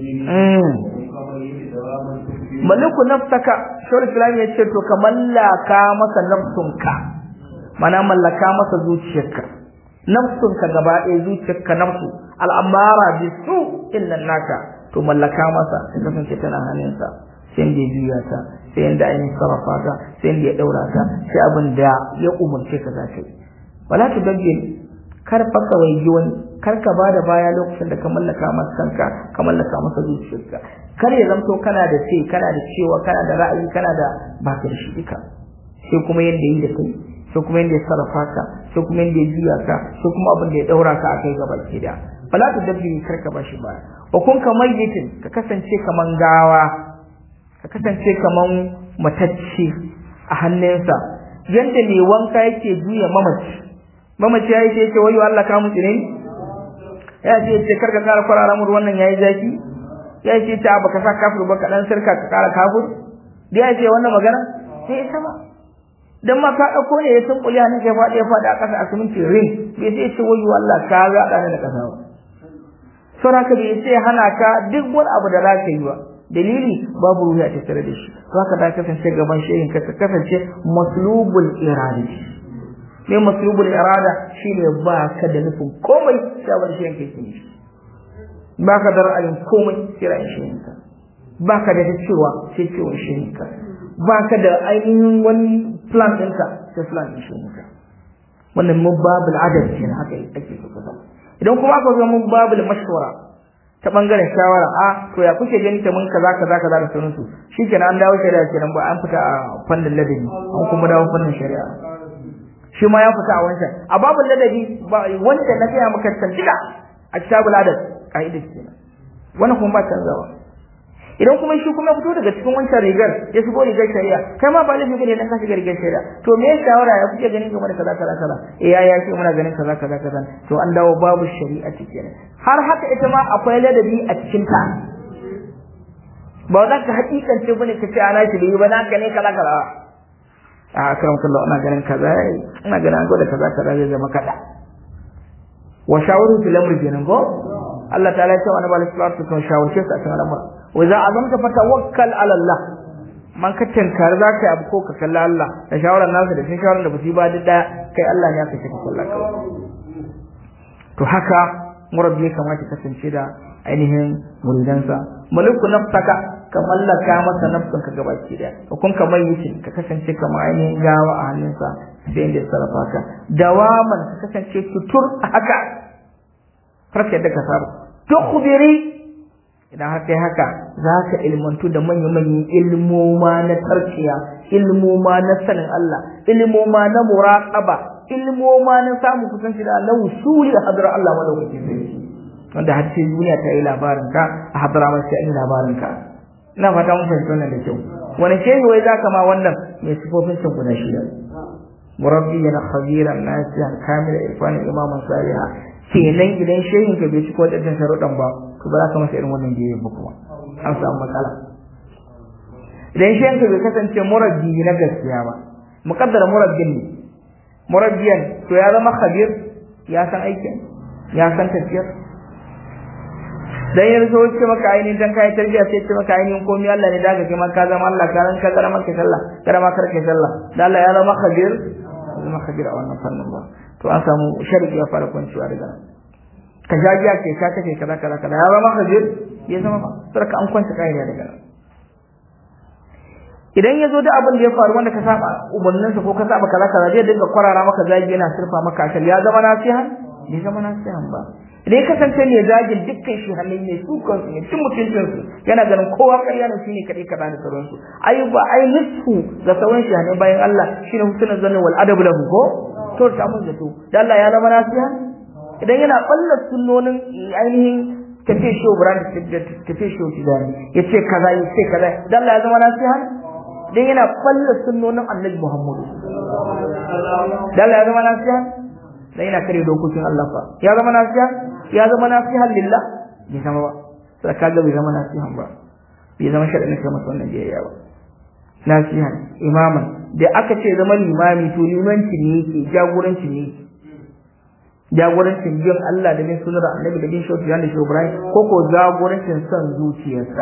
[SPEAKER 1] maliku nafsaka shawar islam ya ce to ka mallaka masa nafsunka mana mallaka masa zuciyarka nafsunka gaba ɗaya zuciyarka nafsu al'amara bi su illan naka to mallaka masa sai kasance tana hannunsa sai da ya juya ta sai da ainihin sarrafa ta sai da ya ɗaura ta sai abin da ya umarce ka za ka yi wala tu dabbe kar fa ka waigi wani kar ka bada baya lokacin da ka mallaka masa kanka ka mallaka masa zuciyarka kar ya zamto kana da ce kana da cewa kana da ra'ayi kana da baka da shi duka sai kuma yanda yi da kai sai kuma yanda ya sarrafa ka sai kuma yanda ya juya ka sai kuma abin da ya daura ka akai gaba ki da fala tu dabbi kar ka bashi baya wa kun ka mayyitin ka kasance kaman gawa ka kasance kaman matacce a hannunsa yanda mai wanka yake juya mamaci mamaci ya yi ce ce wayo Allah ka mutu ne ya ce ce karka kara kwarara mu wannan yayi zaki ya ce ta baka sa kafir ba ka dan sirka ka kara kafir da ya ce wannan magana sai ita ba dan ma ka dauko ne ya san kuliya ne kai fadi ya fadi a kasa a siminti ring bai sai ce wayo Allah ka ga da ne da kasa ba saboda ka bai sai hana ka duk wani abu da zaka yi ba dalili babu ruwa ta tare da shi to haka da kasance gaban shehin ka kasance maslubul iradi mai maslubul irada shine ba ka da nufin komai sai abin shi yanke ke ba ka da ra'ayin komai sai ra'ayin shi yanka ba ka da cewa sai cewa shi yanka ba ka da ainihin wani plan ɗinka sai plan ɗin shi yanka wannan mubabul adab kenan haka ake so ka idan kuma aka zo mubabul mashwara ta bangaren shawara a to ya kuke gani ta mun kaza kaza kaza da sauransu shikenan an dawo shari'a kenan ba an fita a fannin ladabi an kuma dawo fannin shari'a shi ma ya fita a wancan a babu ladabi ba wanda na gaya maka tantila a kitabul adab kaida kenan wannan kuma ba canzawa idan kuma shi kuma fito daga cikin wancan rigar ya shigo rigar shari'a kai ma ba laifi bane dan ka shiga rigar shari'a to me shawara ya kuke ganin game da kaza kaza kaza eh ya ya ce muna ganin kaza kaza kaza to an dawo babu shari'a cikin har haka ita ma akwai ladabi a cikin ta ba za ka hakikance bane ka ce ana shi ba na ka ne kaza kaza a karam kallah ina ganin kaza ina ganin an gwada kaza kaza zai zama kada wa shawaru fil amri kenan ko Allah ta'ala ya ce wa annabi sallallahu alaihi wasallam shawarce su a cikin al'amura wa za azamta fatawakkal ala Allah man ka tankar za ka yi abu ko ka kalla Allah da shawarar nasa da sun shawarar da ba su yi ba duk daya kai Allah ne aka ce ka kalla kawai to haka murabbi ya kamata kasance da ainihin muridansa maliku nafsaka ka mallaka masa nafsin ka gabaki daya ka kun ka mayyitin ka kasance kamar ainihin gawa a hannunsa sai inda ya sarrafa ka dawaman ka kasance tutur a haka farka yadda ka saba to kubiri idan haka yi haka za ka ilmantu da manya-manyan ilmoma na tarkiya ilmoma na sanin Allah ilmoma na muraqaba ilmoma na samun kusanci da Allah wusuli a hadar Allah madaukakin sarki wanda har sai duniya ta yi labarin ka a hadara mai sai labarin ka ina fata mun fahimci wannan da kyau wani shehi wai zaka ma wannan mai sifofin sun guda shida murabbiyan khabiran nasihan kamila irfanin imaman saliha kenan idan shehin ka bai ciko wadannan sharuɗan ba to ba za ka masa irin wannan biyayya ba kuma an samu matsala idan shehin ka bai kasance murabbi na gaskiya ba muqaddara murabbin ne murabbiyan to ya zama khabir ya san aikin ya san tafiyar dan yanzu so ce maka ainihin dan kai tarbiya sai ce maka ainihin komai Allah ne daga kai ka zama Allah ka ran ka zama maka sallah kada ma karka sallah dan Allah ya zama khabir zama khabir a wannan fannin ba to an samu shariki ya fara kwanciwa daga nan ka jajiya ke ka kace kaza kaza kaza ya zama khabir ya zama ba sarka an kwanta kai daga nan idan ya zo da abin da ya faru wanda ka saba umarninsa ko ka saba kaza kaza zai dinga kwarara maka zagi yana surfa maka ashal ya zama nasihan bai zama nasihan ba idan kasance ne zagin dukkan shi halin ne su kansu ne cin mutuncin su yana ganin kowa ƙarya ne shine kadai kaza da sauran su ai ba ai nisfu ga sauran shi ne bayan Allah shine husnul zanni wal adab lahu ko to ta mun zato dan Allah ya zama nasiha idan yana balla sunnonin ainihin tafi shi brand tafi shi tijani yace kaza yace kaza dan Allah ya zama nasiha dan yana balla sunnonin Annabi Muhammad dan Allah ya zama nasiha dan yana kare dokokin Allah fa ya zama nasiha ya zama nasihan lillah bai zama ba sai ka ga bai zama nasihan ba bai zama sharadin kai masa wannan biyayya ba nasiha imaman da aka ce zama limami to limanci ne yake jagoranci ne yake jagorancin bin Allah da bin sunar annabi da bin shautu da shi Ibrahim ko ko jagorancin son zuciyarsa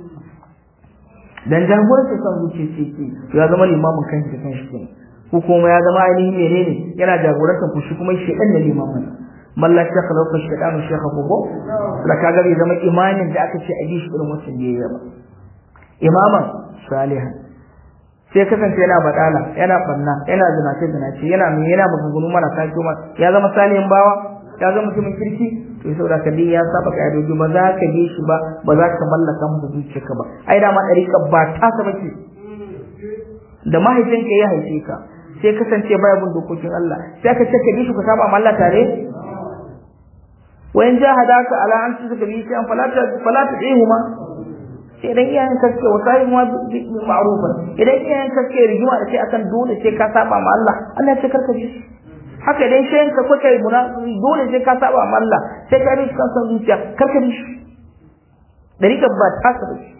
[SPEAKER 1] dan jagorancin son zuciyarsa yake ya zama limamin kanshi da kanshi kenan ko kuma ya zama ainihin menene yana jagorantar fushi kuma shedan da limamin malla ta khalauka shedanu shekha gogo da kaga bai zama imanin da aka ce a bi shi irin wancan biyayya ba imaman salihan sai kasance yana badala yana banna yana zinace zinace yana mai yana maganganu mara kashi ma ya zama salihin bawa ya zama mutumin kirki to saboda ka dai ya saba ka'idoji ba za ka bi shi ba ba za ka mallaka masa zuciyarka ba ai dama dariƙa ba ta ka bace da mahaifinka ya haife ka sai kasance baya bin dokokin Allah sai ka ce ka bi shi ku saba Allah tare wayan jahadaka ala an tuka bi shi an falata falata ihuma sai idan iyayen ka suke wasayi ma bi ma'rufan idan iyayen ka suke rigima da sai akan dole sai ka saba ma Allah Allah ya ce karka bi shi haka idan shayin ka kuka yi munafiki dole sai ka saba ma Allah sai ka bi shi kan san zuciya karka bi shi dariƙa ba ta ka bi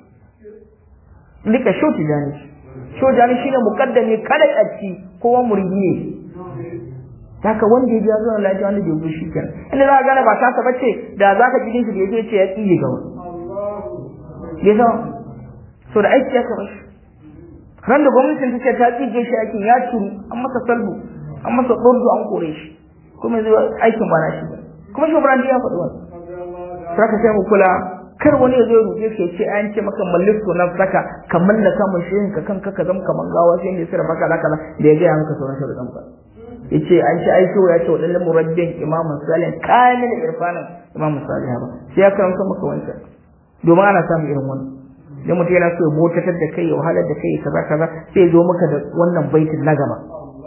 [SPEAKER 1] dika shoti jani shoti jani shine mukaddami kada a ci kowa muridi ne haka wanda ya ji zuwa lafiya wanda bai bi shi kenan inda za ka gane ba ta ka bace da za ka ji shi da ya ce ya tsiye ga wani ya zama so da aiki ya kama shi ran da gwamnatin take ta tsige shi aikin ya turu an masa salbu an masa ɗordo an kore shi kuma zai aikin ba na shi ba kuma shi ya faɗi wani saka sai mu kula kar wani ya zo ya rufe ka ce an ce maka malliku nan saka ka mallaka mun shi ka kanka ka zama kaman gawa sai ne sirra baka laka da ya ga maka sauran sharuɗan ba yace an ci aisho ya ce wadannan murabbin imamu salih kamil irfanin imamu salih ba sai ya karanta maka wancan domin ana samun irin wannan idan mutum yana so ya motatar da kai ya wahalar da kai kaza kaza sai ya zo maka da wannan baitin na gaba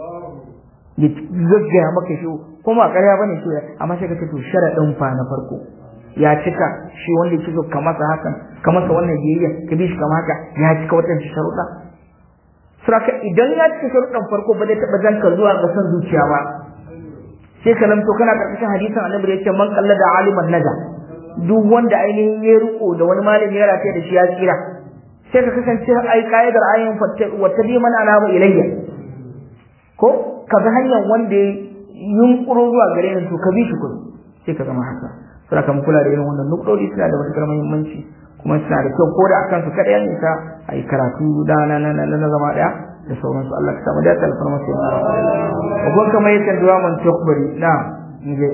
[SPEAKER 1] ya gaggaya maka shi kuma a ƙarya bane shi amma sai ka ce to sharaɗin fa na farko ya cika shi wanda yake so ka masa hakan ka masa wannan biyayya ka bi shi kama haka ya cika watan sharuɗa Suraka idan ya cika sharuɗan farko ba zai taɓa zanka zuwa ga son zuciya ba sai ka lamto kana ƙarƙashin hadisin annabi da yake man kalla da aliman naja duk wanda ainihin ya riko da wani malami ya rataye da shi ya tsira sai ka kasance ai kaidar ayin wata bi mana alama ilayya ko ka ga hanyar wanda ya yunkuro zuwa gare ni to ka bi shi kudu sai ka zama haka sai ka kula da irin wannan nukdodi suna da matuƙar muhimmanci kuma suna da kyau ko da akan su kada yan nisa ai karatu da na na na na zama daya da sauransu Allah ka samu da kalfar masu yana ko kamar yadda duwa man tukbari na nje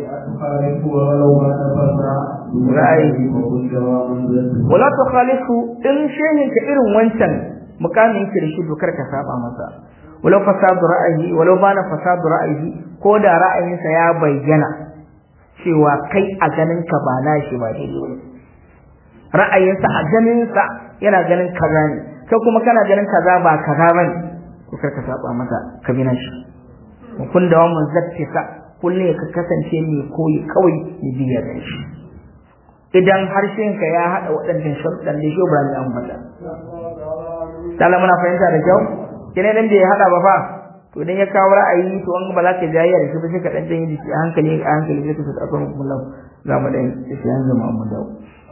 [SPEAKER 1] ra'ayi wala tukhalifu in shehin ka irin wancan mukamin yake da shi dokar ka saba masa walau fasadu ra'ayi walau bana fasadu ra'ayi ko da ra'ayinsa ya bayyana cewa kai a ganin ka ba nashi ba daidai wani ra'ayinsa a ganin sa yana ganin kaza ne kai kuma kana ganin kaza ba kaza bane to kar ka saba masa ka bi nashi kun da wannan zakkisa kullum ya kasance mai koyi kawai ya biya da shi idan harshenka ya haɗa waɗannan sharuɗan da shi ba an mata Dala muna fahimta da kyau kene dan da ya haɗa ba fa to idan ya kawo ra'ayi to an ba za ka jayya da shi ba sai ka dan janye da shi a hankali a hankali sai ka sa akan kullu za mu dan shi an zama mu dawo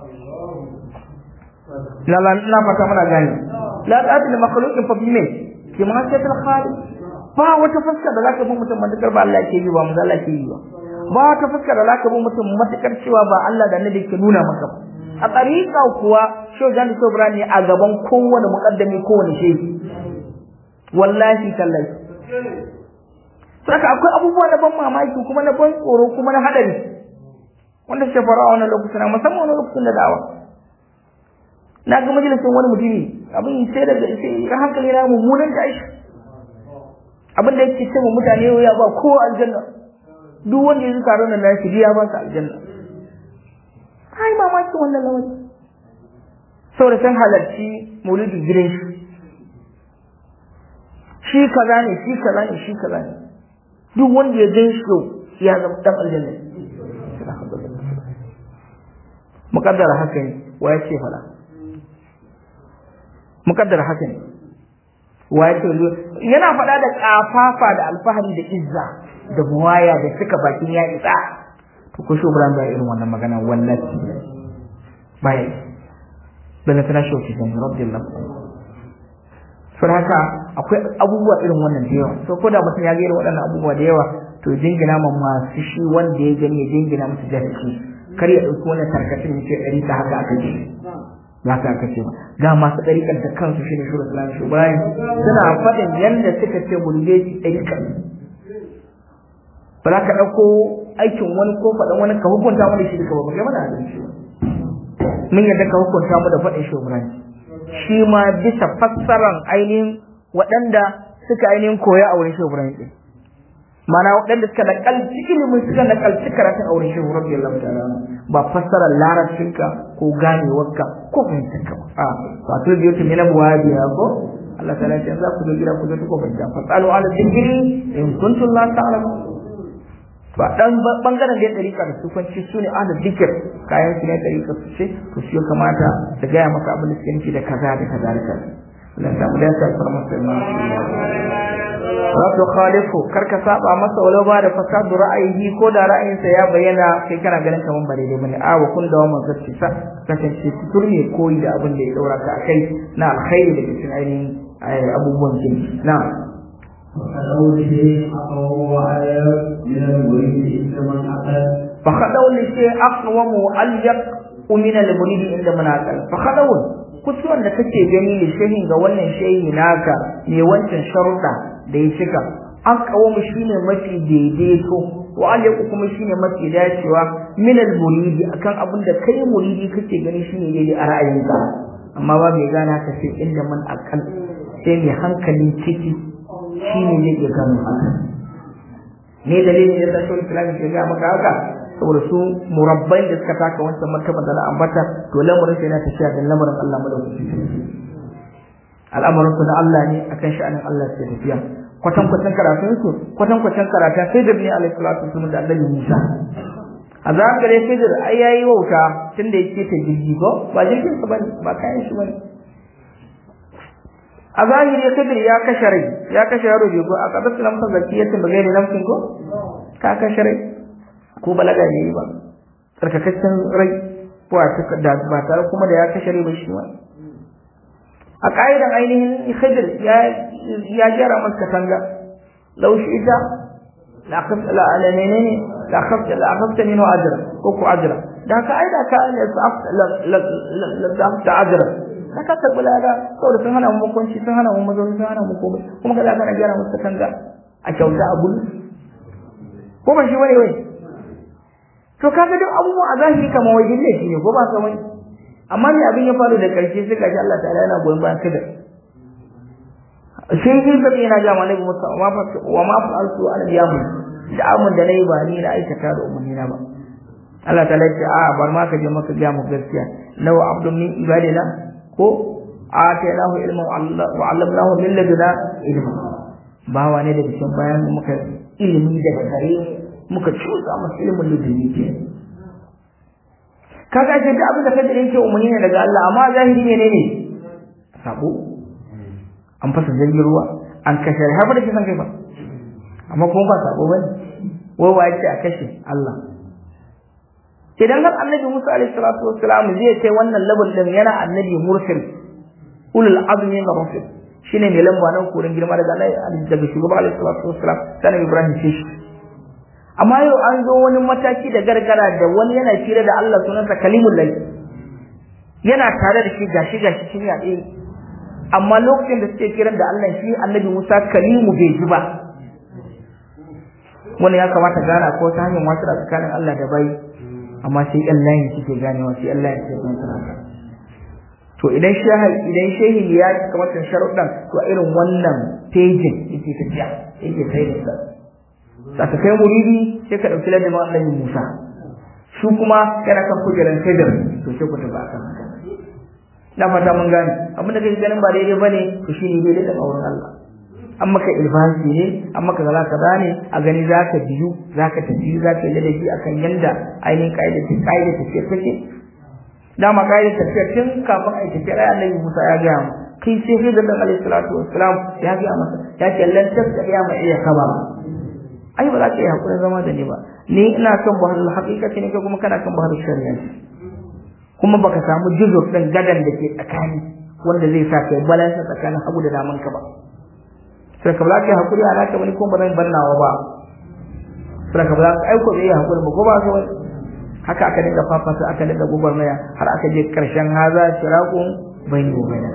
[SPEAKER 1] la la na fata muna gani la ta'til makhluqin fa bi me kima sai ta khaliq ba wata fuska da zaka bi mutum matakar ba Allah ke yi ba manzo Allah ke yi ba ba wata fuska da zaka bi mutum matakar cewa ba Allah da Annabi ke nuna maka ba a tariqa kuwa Shehu Jani Sobra ne a gaban kowane muqaddami kowane shehi wallahi tallahi saka akwai abubuwa na ban mamaki kuma na ban tsoro kuma na hadari wanda suke faru a wannan lokacin musamman wani lokacin da da'awa na ga majalisin wani mutumi abin sai da sai hankali na mummunan tashi abin da yake cewa mutane ya ba kowa aljanna duk wanda ya zuka ranar na shi ya ba su aljanna ai mamaki wannan lawani saboda san halarci maulidin gidan shi shi kaza ne shi kaza ne shi kaza ne duk wanda ya gan shi ya zama dan aljanna mukaddara haka ne wa ya ce fada mukaddara haka ne waye yana faɗa da kafafa da alfahari da izza da buwaya da suka bakin ya isa to ko shi Ibrahim bai irin wannan magana wallahi bai bala tana shauki zan radiyallahu anhu sun haka akwai abubuwa irin wannan da yawa so ko da mutum ya ga irin waɗannan abubuwa da yawa to jingina ma masu shi wanda ya gani ya jingina musu jahilci kar ya ɗauki wannan tarkacin ya ce ɗari ta haka aka ce ba haka aka ce ba ga masu ɗariƙar da kansu shi ne shura islam shi bayan suna faɗin yadda suka ce mulbeji ɗariƙar ba za ka ɗauko aikin wani ko faɗin wani ka hukunta mana shi duka ba ba kai mana adalci ba mun yadda ka hukunta mu da faɗin shi Ibrahim shi ma bisa fassaran ainihin waɗanda suka ainihin koya a wurin shi Ibrahim din mana waɗanda suka nakalci ilimin suka nakalci karatun a wurin shi radiyallahu ta'ala ba fassarar larabcinka ko ganewarka ko fahimtarka ba a wato biyo ta mina buwabiya ko Allah ta lafiya za ku zo gida ku zo ta ko fahimta fasalu ala dhikri in kuntum la ta'lamun ba dan bangaren da ya dariƙa da sufanci su ne ahli zikir kayan su ne dariƙa su ce to shi kamata su gaya maka abin da suke nufi da kaza da kaza da kaza Allah ta mu da ta farma sai ma Wato khalifu kar ka saba masa walau ba da fasadu ra'ayi ko da ra'ayinsa ya bayyana kai kana ganin kaman ba daidai bane a wa kun da wannan zacci sa kasance tutur ne koyi da abin da ya daura ka akai na alkhairi da cikin ainihin abubuwan jini na'am
[SPEAKER 2] فقوله أقوى وأيب من المريد عند من أقل
[SPEAKER 1] فخدوا لشيء أقوم وأليق من المريد عند من أقل فخدوا kusuwan da kake gani da shehin ga wannan shehi naka mai wancan sharuɗa da ya cika an kawo mu shine mafi daidaito wa alaiku kuma shine mafi dacewa min al-muridi akan abin da kai muridi kake gani shine daidai a ra'ayinka amma ba mai gana ka sai inda man akal sai mai hankali ciki shi ne zai iya gano haka ne dalilin da ta shawar islam ke ga maka haka saboda su murabbai da suka taka wancan martaba da na ambata to lamarin sai na tafiya da lamarin Allah madaukaki al'amarin su na Allah ne akan sha'anin Allah ke tafiya kwatan kwatan karatun su kwatan kwatan karatun sai da ne alaihi salatu wasallam da Allah Musa a zagare sai da ai yayi wauta tunda yake ta jirgi ko ba jirgin sa bane ba kayan shi bane a zahiri kadir ya kashe rai ya kashe yaro bai go a kadar sunan masa zakiyatin ba gairi namkin ko ka kashe rai ko balaga ne ba tsarkakaccen rai ko da ba tare kuma da ya kashe rai ba shi ma a ka'idan ainihin khidir ya ya jera masa katanga law shi ita la khaf la ala menene la khaf la khafta minhu ajra ko ku ajra da ka aida ka la la la la la ajra da ka karɓi lada saboda sun hana mu makonci sun hana mu mazauni sun hana mu komai kuma kaza kana gyara musu katanga a kyauta a gudu ko ba shi bane wai to kaga duk abubuwa a zahiri kamar wai ne shi ne ko ba ka wani amma me abin ya faru da karshe sai kaji Allah ta'ala yana goyon bayan kada sai shi da yana ga malaiku musa wa ma wa ma fa'altu ana biyamu da amun da nayi ba ni na aikata da umarni na ba Allah ta'ala ya ce a bar ma ka je maka ga mu gaskiya law abdun min ibadina ko atainahu ilman wa 'allamnahu min laduna ilma bawa ne daga cikin bayan muka ilimi daga gare muka cusa masa ilimin laduni ke kaga ce da abin da kaje yake umarni ne daga Allah amma zahiri ne ne sabo an fasa jirgin ruwa an kashe har da kisan kai ba amma kuma ba sabo bane wai wa yake a kashe Allah idan har annabi Musa alaihi salatu wassalam zai kai wannan level din yana annabi mursal ulul azmi ga rusul shine mai lamba nan korin girma daga Allah daga shugaba alaihi salatu wassalam sanan Ibrahim ce shi amma yau an zo wani mataki da gargara da wani yana fira da Allah sunansa kalimul lahi yana tare da shi gashi gashi shi ya ɗaya amma lokacin da suke kiran da Allah shi annabi Musa kalimu bai ji ba wani ya kamata gana ko ta hanyar wasu tsakanin Allah da bai amma sai ɗan layin suke ganewa sai ɗan layin suke ganewa to idan shehi idan shehi ya kamar kan sharuɗan to irin wannan pejin yake tafiya yake sai da sa saka kai muridi sai ka ɗauki ladin annabi Musa su kuma yana kan kujerar Khidir to sai ku tafi akan haka na fata mun gane abin da kake ganin ba daidai bane to shine daidai da auren Allah an maka ilfasi ne an maka kaza kaza ne a gani zaka biyu zaka tafi zaka yi ladabi akan yanda ainihin kaidar ta kaidar tafiyar take dama kaidar tafiyar tun kafin a yi tafiyar ai annabi Musa ya ga mu kai sai sai da alaihi salatu wassalam ya ga masa ya ce lan tasbiya ma iya kaba ai ba za ka yi hakurin zama da ni ba ni ina son bahar haqiqati ne kai kuma kana kan bahar shari'a kuma baka samu jizo din gadan da ke tsakani wanda zai sa kai balance tsakanin hagu da daman ka ba sai ka ba ka hakuri a naka bane ko ba zan bannawa ba sai ka ba ka aiko bai hakuri ba ko ba ka haka aka dinga fafasa aka dinga gugurmaya har aka je karshen haza shirakun bayni wa bayna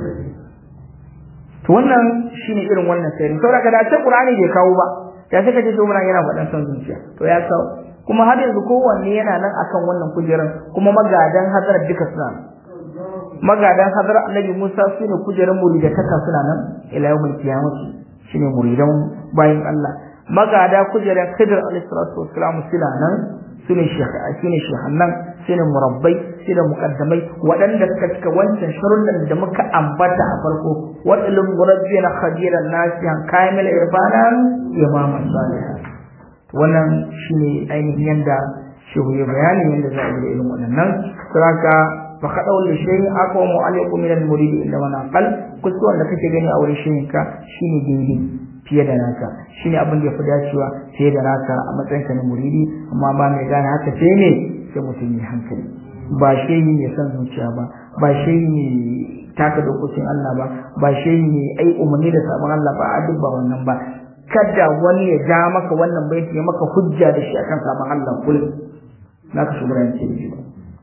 [SPEAKER 1] to wannan shine irin wannan sirri saboda da ce Qur'ani bai kawo ba ya sai ka ce to yana faɗan son zuciya to ya kawo kuma har yanzu kowanne yana nan akan wannan kujerar kuma magadan hadar duka suna nan magadan hadar Annabi Musa su ne kujerar muridataka suna nan ila yawmul qiyamati shine muridan bayin Allah magada kujerar Khidir alayhi salatu wassalam suna nan sune shine shehannan sune murabbai sune muqaddamai waɗanda suka cika wancan sharuɗan da muka ambata a farko wadalin murabbina khadiran nasihan kamil irfanan imaman salihan wannan shine ainihin yanda shehu ya bayani yanda za a yi irin waɗannan saboda fa kadau li shay'in aqwamu alaykum min al-murid illa wa naqal kusuwan da kake gani a wurin shehin ka shine daidai fiye da naka shine abin da yafi dacewa fiye da naka a matsayin ka na muridi amma ba mai gane haka sai ne sai mutum ya hankali ba shehi ne san zuciya ba ba shehi ne taka dokokin Allah ba ba shehi ne ai umarni da sabon Allah ba a duk ba wannan ba kada wani ya ja maka wannan baiti ya maka hujja da shi akan sabon Allah kullum naka shugaba ce ba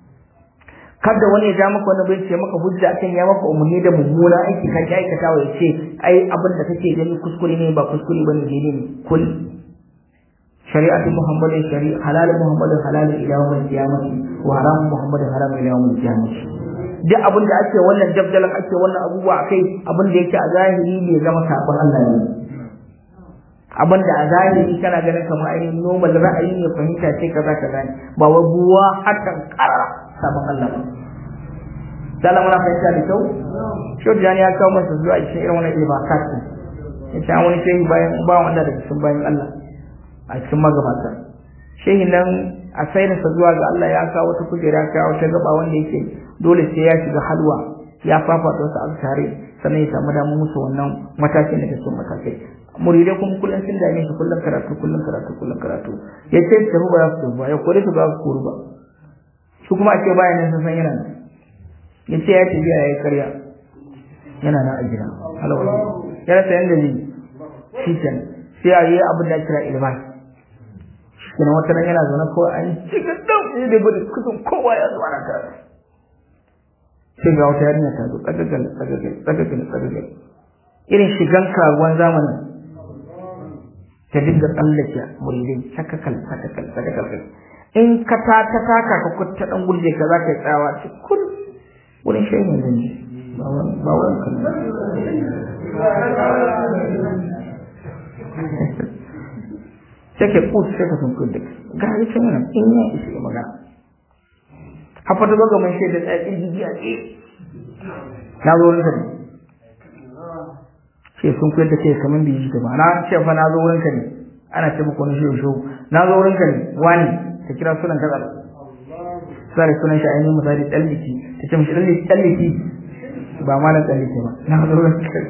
[SPEAKER 1] kada wani ya ja maka wani bai ce maka hujja akan ya maka umarni da mummuna aiki ka ki aikata wa yace ai abin da kake gani kuskure ne ba kuskure bane daidai ne kul shari'atu muhammadin shari'a halal muhammadin halal ila yawmil qiyamati wa haram muhammadin haram ila yawmil qiyamati duk abin da ake wannan dabdalan ake wannan abubuwa akai abin da yake a zahiri ne zama sabon Allah ne abin da a zahiri kana ganin kamar ainihin normal ra'ayi ne fahimta ce kaza kaza ne ba wa buwa hakan karara sabon Allah ba dala muna fahimta da kyau shi da ya kawo masa zuwa cikin irin wannan ibakat ne ya ce wani shehi bayan ba wanda daga cikin bayan Allah a cikin magabata shehi nan a sayarsa zuwa ga Allah ya kawo wata kujera ya kawo ta gaba wanda yake dole sai ya shiga halwa ya fafata wasu azkare sannan ya samu damar musu wannan matakin da ke son matakai muridai kuma kullum sun dame shi kullum karatu kullum karatu kullum karatu ya ce tafi ba za su tafi ba ya kore su ba su koru ba su kuma ake bayan nan sun san yana nan ya ce ya tafiya ya yi karya yana nan a gida halawar ya rasa yadda zai shi can sai a yi abin da kira ilman shi kenan wata nan yana zaune kawai an cikin dan sai da gudu kusan kowa ya zuwa na karatu sai ga wata yarinya ta zo tsagagal tsagagal tsagagal tsagagal irin shigan karuwan zamanin ta dinga tsallake muridai sakakal sakakal sakakal in ka ta ta taka ka kutta dan gurje ka zaka yi tsawa ci kun wurin shehin zan ji ba wurin kan sai ka kusa sai ka sun kun duk ga yi can yana in ya isa ya magana hafa ta zoga mai shaida tsakin jiji a tsaye na zo wurin ka ne sai sun koyar da kai kamar bai ji ba na ce fa na zo wurin ka ne ana ce maka wani shi shi na zo wurin ka ne wani ta kira sunan kaza sai sunan shi ainihin misali dalliki ta ce mishi dalliki dalliki ba ma na dalliki ba na zo wurin ka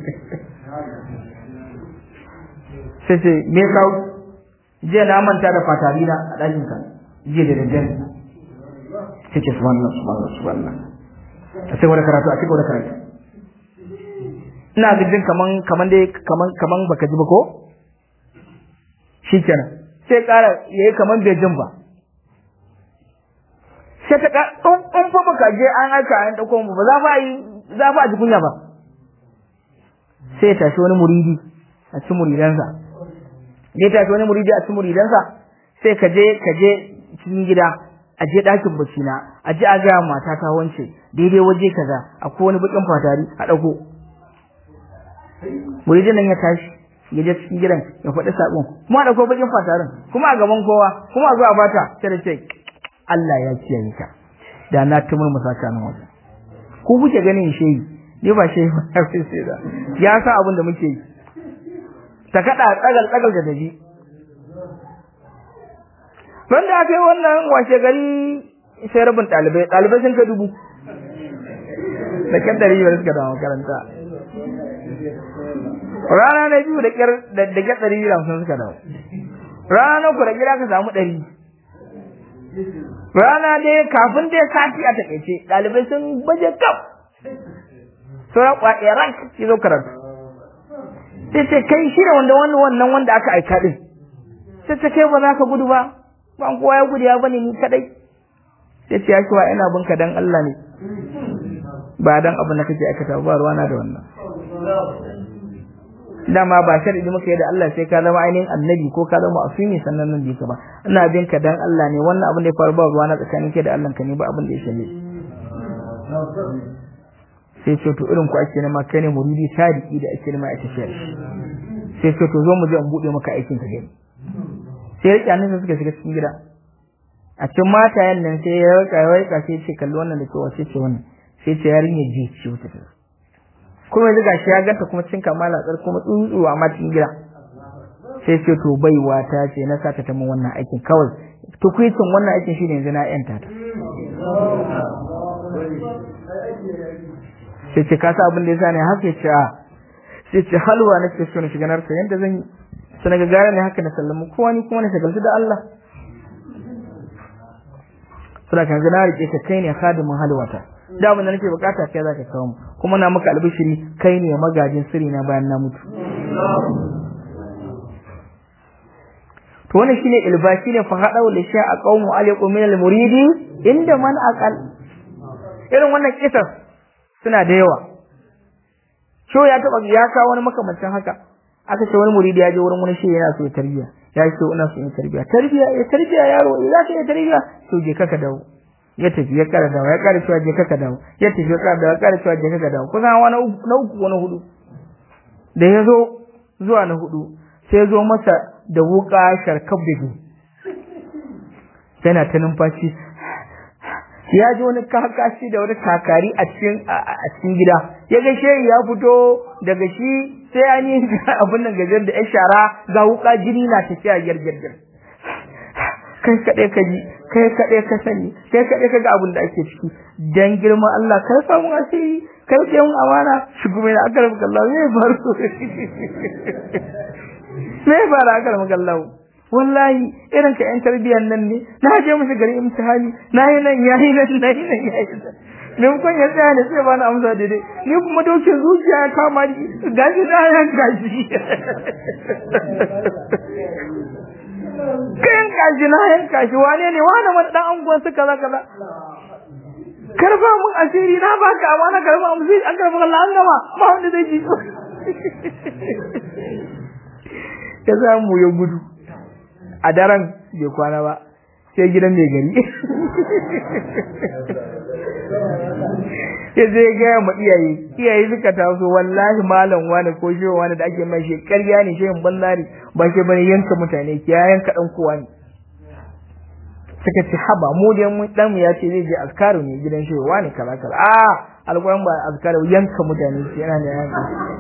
[SPEAKER 1] sai ce me kawo jiya na manta da fatari na a ɗakin ka jiya da daddare sai ce subhanallah subhanallah subhanallah a sai wani karatu a cikin wani karatu ina jin kaman kaman dai kaman kaman baka ji ba ko shikenan sai ƙara yayi kaman bai jin ba sai ta in in fa baka je an aika an dauko mu ba za fa yi za fa a ji kunya ba sai ya tashi wani muridi a cikin muridansa ya tashi wani muridi a cikin muridansa sai ka je ka je cikin gida a je ɗakin bacci na a je a gaya mata ta wance daidai waje kaza akwai wani bakin fatari a ɗauko muridin nan ya tashi ya je cikin gidan ya faɗi saƙon kuma da kuma bakin fatarin kuma a gaban kowa kuma a zuwa bata sai da ce Allah ya kiyaye ka da na tumur musaka nan wajen ku kuke ganin shehi ni ba shehi ba sai da ya sa abin da muke yi ta kada tsagal tsagal da daji Ran da aka yi wannan washe gari sai rabin ɗalibai ɗalibai sun ka dubu da kyan ɗari biyar suka dawo makaranta rana na biyu da kyar da da kyar ɗari biyu hamsin suka dawo rana na uku da gida ka samu ɗari rana dai kafin dai sati a takaice ɗalibai sun baje kaf sauran kwaɗe rank ya zo karatu sai ce kai shi ne wanda wannan wannan wanda aka aika din sai ce kai ba za ka gudu ba ba kowa ya gudu ya bane ni kadai sai ce ya kiwa ina binka dan Allah ne ba dan abin da kake aikata ba ruwana da wannan dama ba sharidi muka yi da Allah sai ka zama ainihin annabi ko ka zama asumi sannan nan ka ba ina bin ka dan Allah ne wannan abin da ya faru ba ruwa na tsakanin ke da Allah ka ne ba abin da ya shalle sai ce to irin ku ake nema kai ne muridi sadiki da ake nema a tafiyar sai ce to zo mu je in bude maka aikin ka gani sai rike annabi suka shiga cikin gida a cikin matayen nan sai ya rika ya rika sai ce kalli wannan da ke wace ce wannan sai ce yarinya ji ce wata ta kuma yanzu gashi ya ganta kuma cin kamala tsar kuma tsuntsuwa ma cikin gida sai ce to baiwa ta ce na sata ta min wannan aikin kawai tukwicin wannan aikin shine yanzu na yanta ta sai ce ka sa abin da yasa ne haka ce a sai ce halwa nake so na shiga narsa yanda zan yi sai na gagara ne haka na sallamu kowa ni kuma na shagaltu da Allah sai kan na rike ka kai ne khadimin halwata da abin da nake bukata kai zaka kawo mu kuma na maka albishiri kai ne magajin sirri na bayan na mutu to wannan shine ilbashi ne fa hadau li sha aqawmu alaykum min al-muridi inda man aqal irin wannan kisar suna da yawa sho ya taba ya kawo wani makamancin haka aka ce wani muridi ya je wurin wani shi yana so ya tarbiya ya ce ina so in tarbiya tarbiya ya tarbiya yaro za ka yi tarbiya to je ka dawo ya tafi ya kara dawo ya kara cewa je ka dawo ya tafi ya kara dawo ya kara cewa je ka dawo kusan wani na uku wani hudu da ya zo zuwa na hudu sai ya zo masa da wuka sharkab da ke yana ta numfashi ya ji wani kakashi da wani kakari a cikin a cikin gida ya ga shehi ya fito daga shi sai an yi abin nan gajar da ya shara ga wuka jini na tafiya girgirgir kai kaɗai ka ji kai kaɗai ka sani kai kaɗai ka ga abin da ake ciki dan girman Allah kai samu asiri kai ke mun amana shi kuma ina akar maka Allah me faru me fara akar maka Allah wallahi irin ka yan tarbiyyar nan ne na je musu gari imtihani na yi nan ya yi nan na yi nan ya yi nan maimakon ya tsaya ne sai ba na amsa daidai ni kuma dokin zuciya ya kama ni gashi na yan gashi kayan kashi na yan kashi wane ne wane wani dan anguwan su kaza kaza karfa mun asiri na baka amana karfa mun sai an karfa Allah an gama ba wanda zai ji ya samu ya gudu a daren bai kwana ba sai gidan mai gari ya zai gaya ma iyaye iyaye suka taso wallahi malam wani ko shi wani da ake mai shi ƙarya ne shi banzari ba shi bane yanka mutane ki ya yanka dan kowa ne suka ce haba mu dai mun dan mu ya ce zai je askaru ne gidan shi wani kala kala a alƙur'an ba askaru yanka mutane shi yana ne yanka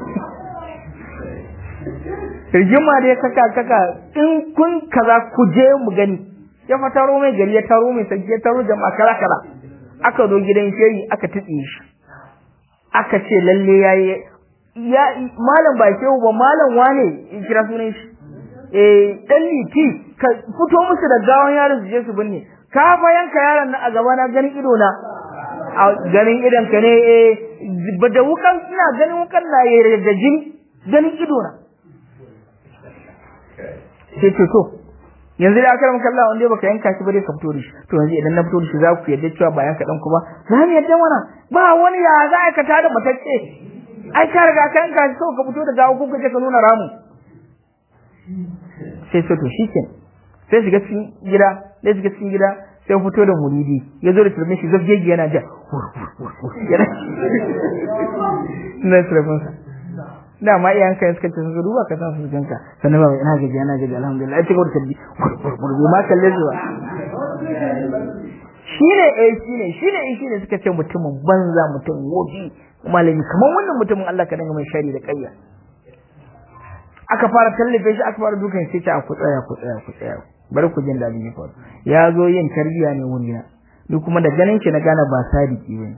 [SPEAKER 1] rigima da ya kaka kaka in kun kaza ku je mu gani ya fa taro mai gari ya taro mai sarki ya taro jama'a kala kala aka zo gidan shehi aka tutse shi aka ce lalle yayi ya malam ba shehu ba malam wane in kira sunan shi eh dan liti ka fito musu da gawan yaron su je su binne ka fa yanka yaron nan a gaba na ganin ido na a ganin idon ka ne eh da wukan ina ganin wukan na yayi da jini ganin ido na sai ce to yanzu da aka ramka Allah wanda baka yanka shi ba dai ka fito da shi to yanzu idan na fito da shi za ku yadda cewa ba yanka dan ku ba za mu yadda mana ba wani ya za ka tada matacce ai ka riga ka yanka shi ka fito da gawo ko ka je ka nuna ramu sai sai to shikenan sai shiga cikin gida sai shiga cikin gida sai fito da muridi ya zo da turbin shi zafgegi yana ja yana na turbin sa dama iyayen kai suka ce su duba ka san su ganka sannan ba ina gaji ina gaji alhamdulillah ai cigaba da tabbi gurgurgu ma kalle zuwa shine eh shine shine eh shine suka ce mutumin banza mutum wobi malami kamar wannan mutumin Allah ka danga mai shari da kayya aka fara tallafe shi aka fara dukan sai ta ku tsaya ku tsaya ku tsaya bari ku jin dadin ya ya zo yin tarbiya ne wurina ni kuma da ganin shi na gane ba sadiki bane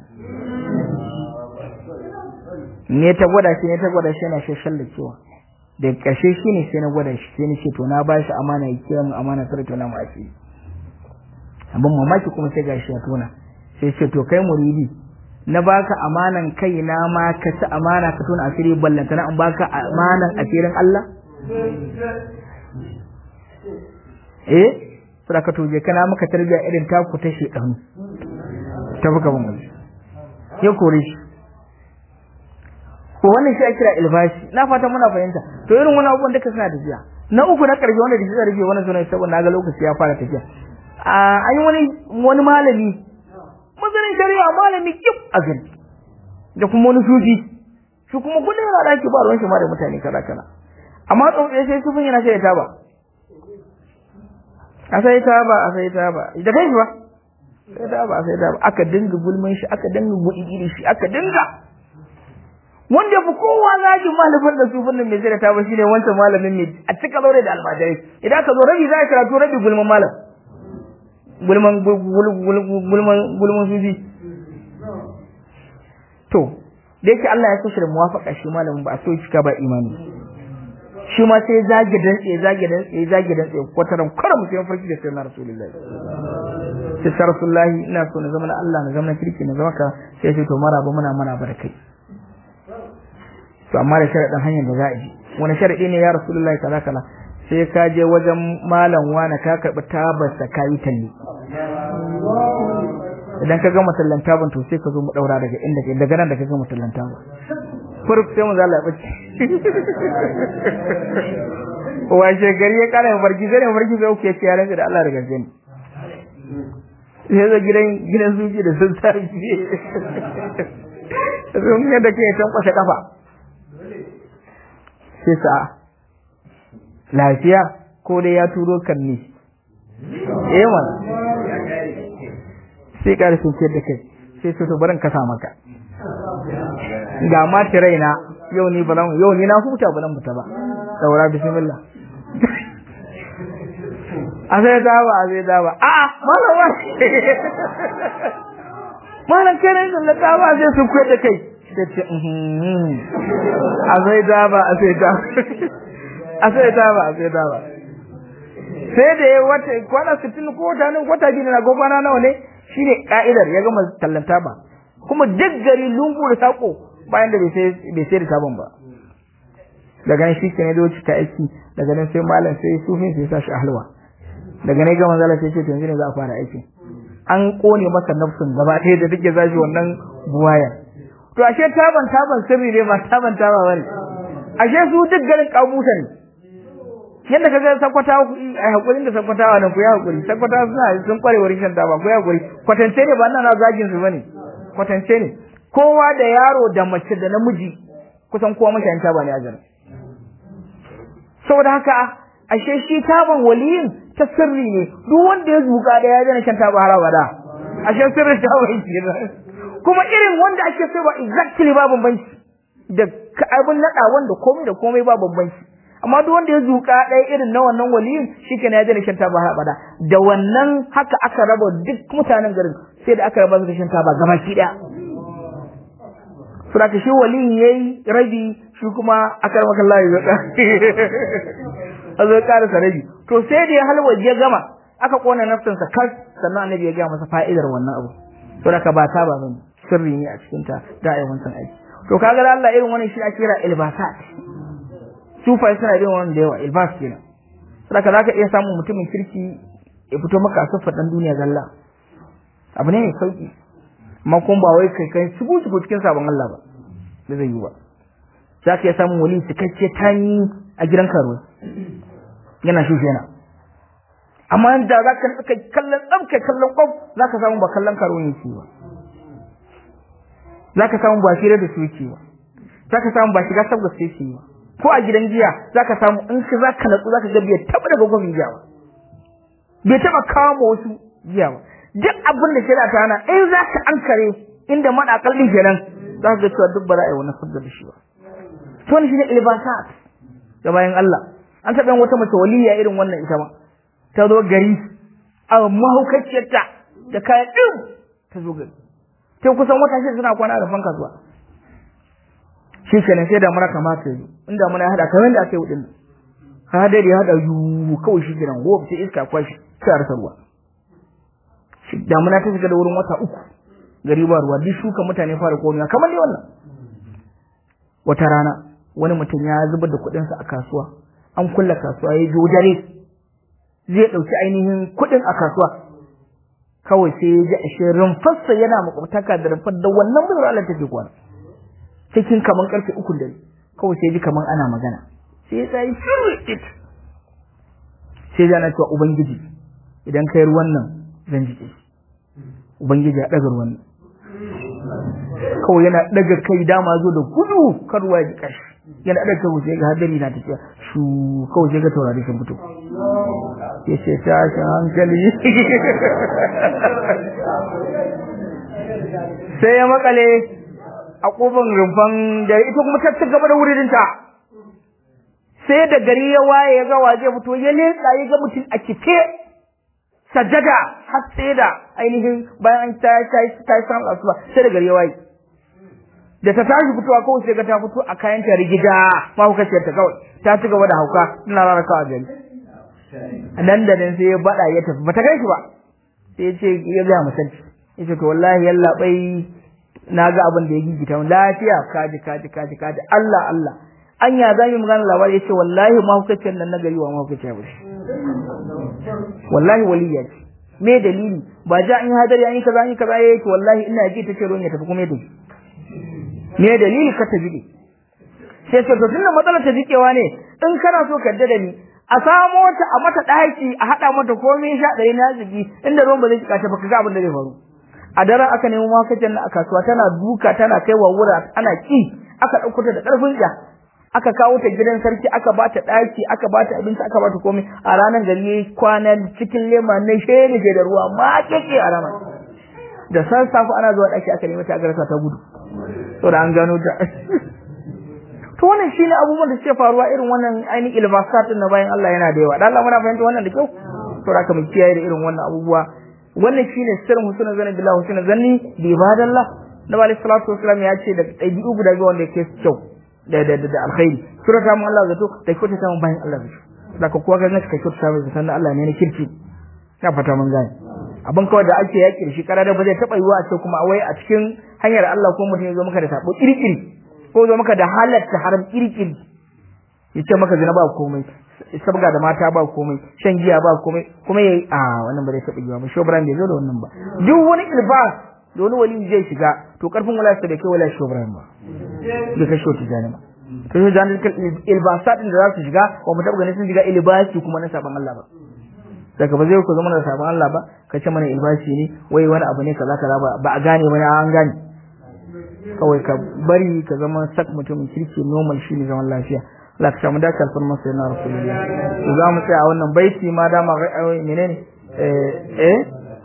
[SPEAKER 1] ne ta gwada shi ne ta gwada shi yana shashalla cewa da ƙarshe shi ne sai na gwada shi sai ni ce to na bashi amana ya kiyaye mu amana sai to na mu asiri abin mamaki kuma sai gashi ya tona sai ce to kai muridi na baka amanan kai na ma ka ci amana ka tona asiri ballanta na an baka amanan asirin Allah eh sai ka tuje kana maka tarbiya irin taku ta shedanu ta buka ban ya kore shi ko wannan shi ake kira ilbashi na fata muna fahimta to irin wani abubuwan duka suna tafiya na uku na karshe wanda da shi zai rufe wannan sunan saboda na ga lokaci ya fara tafiya a an yi wani wani malami masanin shari'a malami kif a gari da kuma wani sufi shi kuma kullum yana daki ba ruwan shi ma da mutane kaza kaza amma tsotsai sai sufin yana sai ya taba a sai taba a sai taba da kai shi ba sai taba a sai taba aka dinga gulman shi aka dinga gudu shi aka dinga wanda fi kowa zagin malamin da su fannin mai zira ta ba shine wancan malamin mai a cika zaure da almajirai idan ka zo rabi za ka karatu rabi gulman malam gulman gulman gulman sufi to da yake Allah ya kushe da muwafaka shi malamin ba a so cika ba imani shi ma sai zage dantse zage dantse zage dantse kwataran karam sai farki da sai na rasulullahi sai sa rasulullahi ina so na zama na Allah na zama na kirki na zama ka sai ce to maraba muna mana barkai to amma da sharadin hanyar da za a ji wani sharadi ne ya rasulullahi kaza kaza sai ka je wajen malam wani ka karbi tabarsa ka yi talle idan ka gama tallan taban to sai ka zo mu daura daga inda ke daga nan da ka gama tallan taban furf sai mu za la bace washe gari ya kara barki sai ne barki sai uke ya rantsa da Allah da gaske ne sai zo gidan gidan suji da sun sarki sun ga da ke san kwashe kafa sai sa lafiya ko dai ya turo kan ni eh man sai karfin ce da kai sai su barin kasa maka ga ma raina yau ni balan yau ni na huta balan fita ba daura bismillah a sai da ba a sai da ba a malam wa malam kai ne da ta ba sai su kuwa da kai sai ce a sai da ba a sai da a sai da ba a sai da ba sai da ya wata kwana 60 ko wata ne wata gini na gobana nawa ne shine ka'idar ya gama tallanta ba kuma duk gari lungu da sako bayan da bai sai da sabon ba daga nan shi ne da ta aiki daga nan sai malam sai sufin sai sa shi a halwa daga nan gama zala sai ce to yanzu ne za a fara aiki an kone masa nafsun gaba ɗaya da take zashi wannan buwaya to ashe taban taban sirri ne ba taban taba bane ashe su duk garin kabusa ne yadda kaga sakwatawa ku ai hakurin da sakwatawa nan ku ya hakuri sakwatawa suna sun kware wurin shan taba ku ya hakuri kwatance ne ba nan na zagin su bane kwatance ne kowa da yaro da mace da namiji kusan kowa mashayin taba ne a jira saboda haka ashe shi taban waliyin ta sirri ne duk wanda ya zuka da ya jana shan taba har abada ashe sirrin taban kenan kuma irin wanda ake sai ba exactly ba bambanci da abin nada wanda komai da komai ba bambanci amma duk wanda ya zuka ɗaya irin na wannan waliyin shikenan ya jana shan taba har abada da wannan haka aka raba duk mutanen garin sai da aka raba su shan taba gabaki daya Suraka shi waliyin yayi rabi shi kuma aka rama kallah ya zaka a zo karasa rabi to sai da ya halwa ya gama aka kona nafsansa kas sannan annabi ya gaya masa fa'idar wannan abu suraka ba ta ba bane sirri ne a cikin ta da ai wancan aiki to kaga da Allah irin wannan shi ake kira ilbasat sufai suna irin wannan da yawa ilbas kenan suraka zaka iya samun mutumin kirki ya fito maka a dan duniya zalla abu ne mai sauki amma kuma ba wai kai kai shigo shigo cikin sabon Allah ba da zai yi ba za ka iya samun wali cikakke tani a gidan karuwa yana shushe yana amma da za ka kai kallon tsam kai kallon kwam za ka samu ba kallon karuwa yake ba za ka samu ba shirya da su yake ba za ka samu ba shiga sabga su yake ba ko a gidan jiya za ka samu in ka za ka natsu za ka ga bai taɓa daga gwamnati jiya ba bai taɓa kawo ma wasu jiya ba duk abin da shari'a ta hana in za ka ankare inda maɗakal ɗin kenan za ka ga cewa duk ba za a yi wani sabda da shi ba to ne shi ne ilbasat da bayan Allah an taɓa yin wata mace waliya irin wannan ita ma ta zo gari a mahaukaciyarta da kayan ɗin ta zo gari sai kusan wata shi suna kwana da fanka zuwa shi kenan sai da mura kamata yi inda muna ya haɗa kamar da aka yi wuɗin ka haɗa da ya haɗa yiwu kawai shi kenan gobe sai iska kwashi sai a rasa ruwa damuna ta shiga da wurin wata uku gari ba ruwa duk shuka mutane fara komiya kamar dai wannan wata rana wani mutum ya zubar da kuɗinsa a kasuwa an kulla kasuwa ya jo dare zai ɗauki ainihin kuɗin a kasuwa kawai sai ya ji ashe rumfarsa yana makwabtaka da rumfar da wannan bayar Allah take kwana cikin kaman karfe uku dare kawai sai ya ji kaman ana magana sai ya tsayi shirit sai ya na cewa ubangiji idan kai ruwan nan zan ji ubangiji ya ɗaga ruwan nan kawai yana ɗaga kai dama zo da gudu kan ruwa ya ji kashi yana ɗaga kai sai ga hadari na tafiya shu kawai sai ga taurari sun fito ya ce tashin hankali sai ya makale a ƙofar rumfan da ita kuma ta gaba da wuridinta sai da gari ya waye ya ga waje fito ya leƙa ya ga mutum a kife sajada har sai da ainihin bayan an ta ta ta samu asuba sai da gari ya waye da ta tashi fitowa kawai sai ga ta fito a kayan ta rigida ma kuka ce ta kawai ta ci gaba da hauka ina rana kawai gari nan da nan sai ya bada ya tafi bata kai shi ba sai ya ce ya ga musalci ya ce to wallahi yalla bai na ga abin da ya gigita mun lafiya kaji kaji kaji kaji Allah Allah anya za mu magana labari ya ce wallahi mahaukaciyar nan na gari wa mahaukaciya ba wallahi waliya ce me dalili ba ja an yi hadari an yi kaza an yi kaza ya ce wallahi ina ji ta ce ruwan ya tafi kuma ya tafi me dalili ka ta jike sai ce to tunda matsalar ta jikewa ne in kana so ka da ni a samo ta a mata daki a hada mata komai sha ɗari na zigi inda ruwan ba zai jika ta ba ka ga abin da zai faru a daren aka nemo makacin na a kasuwa tana duka tana kai wa wura ana ki aka ɗauko ta da ƙarfin ja aka kawo ta gidan sarki aka ba ta ɗaki aka ba ta abinci aka ba ta komai a ranar gari yayi kwana cikin lema na shene da ruwa ma keke a ranar da sassafe ana zuwa ɗaki aka nemi ta garsa ta gudu to da an gano ta to wannan shine abubuwan da suke faruwa irin wannan ainihin ilbasat na bayan Allah yana da yawa dan Allah muna fahimta wannan da kyau to da mu kiyaye da irin wannan abubuwa wannan shine sirrin husnul zanni billahi husnul zanni bi ibadallah Nabi alaihi salatu wasallam ya ce da ɗabi'u guda biyu wanda yake kyau da da da alkhairi surata mu Allah zato da kyauta ta mu bayan Allah zato da ka kuwa ga naka kyauta ta mai sannan Allah ne na kirki na fata mun gane abin kawai da ake yaki da shi kara da ba zai taba yiwa a ce kuma wai a cikin hanyar Allah ko mutum ya zo maka da sabo kirkiri ko zo maka da halatta haram kirkiri yace maka zina ba komai sabga da mata ba komai shan giya ba komai kuma yayi a wannan ba zai taba yiwa ba shobran bai zo da wannan ba duk wani ilbas da wani wali zai shiga to karfin wala sa bai kai wala shobran ba bai kai shoti jani ba to shi jani ilbasat da za su shiga wa mu taba ganin sun shiga ilbasi kuma na saban Allah ba daga ba zai ku zama da sabon Allah ba ka ce mana ilbashi ne wai wani abu ne kaza kaza ba ba a gane ba an gane kawai ka bari ka zama sak mutumin kirki normal shine zaman lafiya Allah ka samu dace alfarma sai na rasulullah to za mu tsaya a wannan baiti ma dama menene eh eh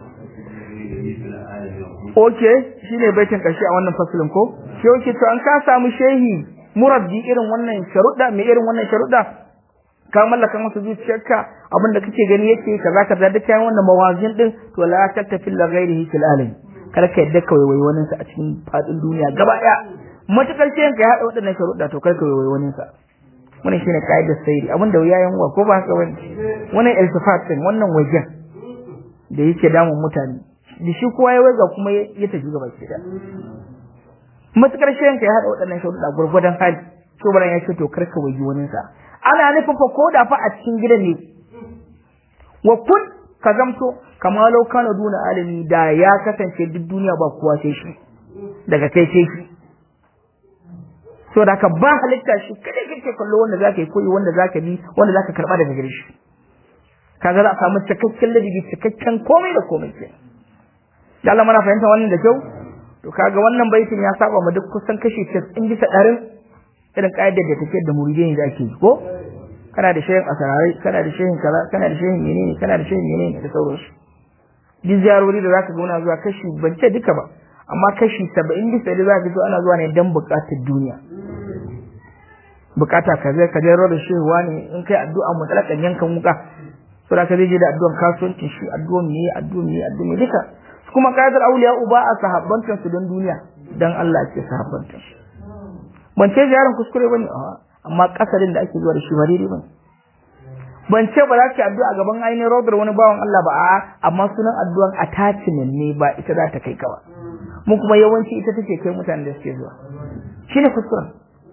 [SPEAKER 1] okay shine baitin karshe a wannan fasalin ko shi yake to an ka samu shehi murabbi irin wannan sharuɗa mai irin wannan sharuɗa ka mallaka masa zuciyarka abinda kake gani yake kaza kaza duk kayan wannan mawazin din to la tattafi la ghairihi fil alam kar ka yadda ka waiwai wani sa a cikin fadin duniya gaba daya matakar ce ka hada waɗannan sharuɗa to kar ka waiwai wani sa wannan shine kaidar sayri abinda yayan wa ko ba haka wani wannan iltifat din wannan wajen da yake damun mutane da shi kowa ya waiga kuma ya tafi gaba ki da matakar ce ka hada waɗannan sharuɗa gurgurdan hali to baran ya ce to kar ka waji wani sa ana nufin fa ko da fa a cikin gidan ne wa kun ka zamto kama lau kana duna alimi da ya kasance duk duniya ba kowa sai shi daga kai sai shi so da ka ba halitta shi kada kake kallo wanda zaka yi koyi wanda zaka bi wanda zaka karba daga gare shi kaga za a samu cikakken ladabi cikakken komai da komai ke da Allah muna fahimta wannan da kyau to kaga wannan baitin ya saba mu duk kusan kashi 90 bisa ɗarin irin ƙa'idar da take da muridai da ake ko kana da shehin asararai kana da shehin kaza kana da shehin menene kana da shehin menene da sauransu duk ziyarori da zaka ga wani zuwa kashi ban ce duka ba amma kashi saba'in bisa da zaka zo ana zuwa ne dan buƙatar duniya bukata ka zai ka je da shehu wani in kai addu'a mutalakan yankan wuka so da ka zai je da addu'an kasuwancin shi addu'an me addu'an me addu'an me duka kuma qaidar auliya uba a sahabbantan su don duniya dan Allah ce sahabbantan su ban ce ziyaran kuskure bane amma kasarin da ake zuwa da shi ba daidai bane ban ce ba za ki addu'a a gaban ainihin rodar wani bawan Allah ba a amma sunan addu'an attachment ne ba ita za ta kai ka ba mu kuma yawanci ita take kai mutanen da suke zuwa shine kuskuren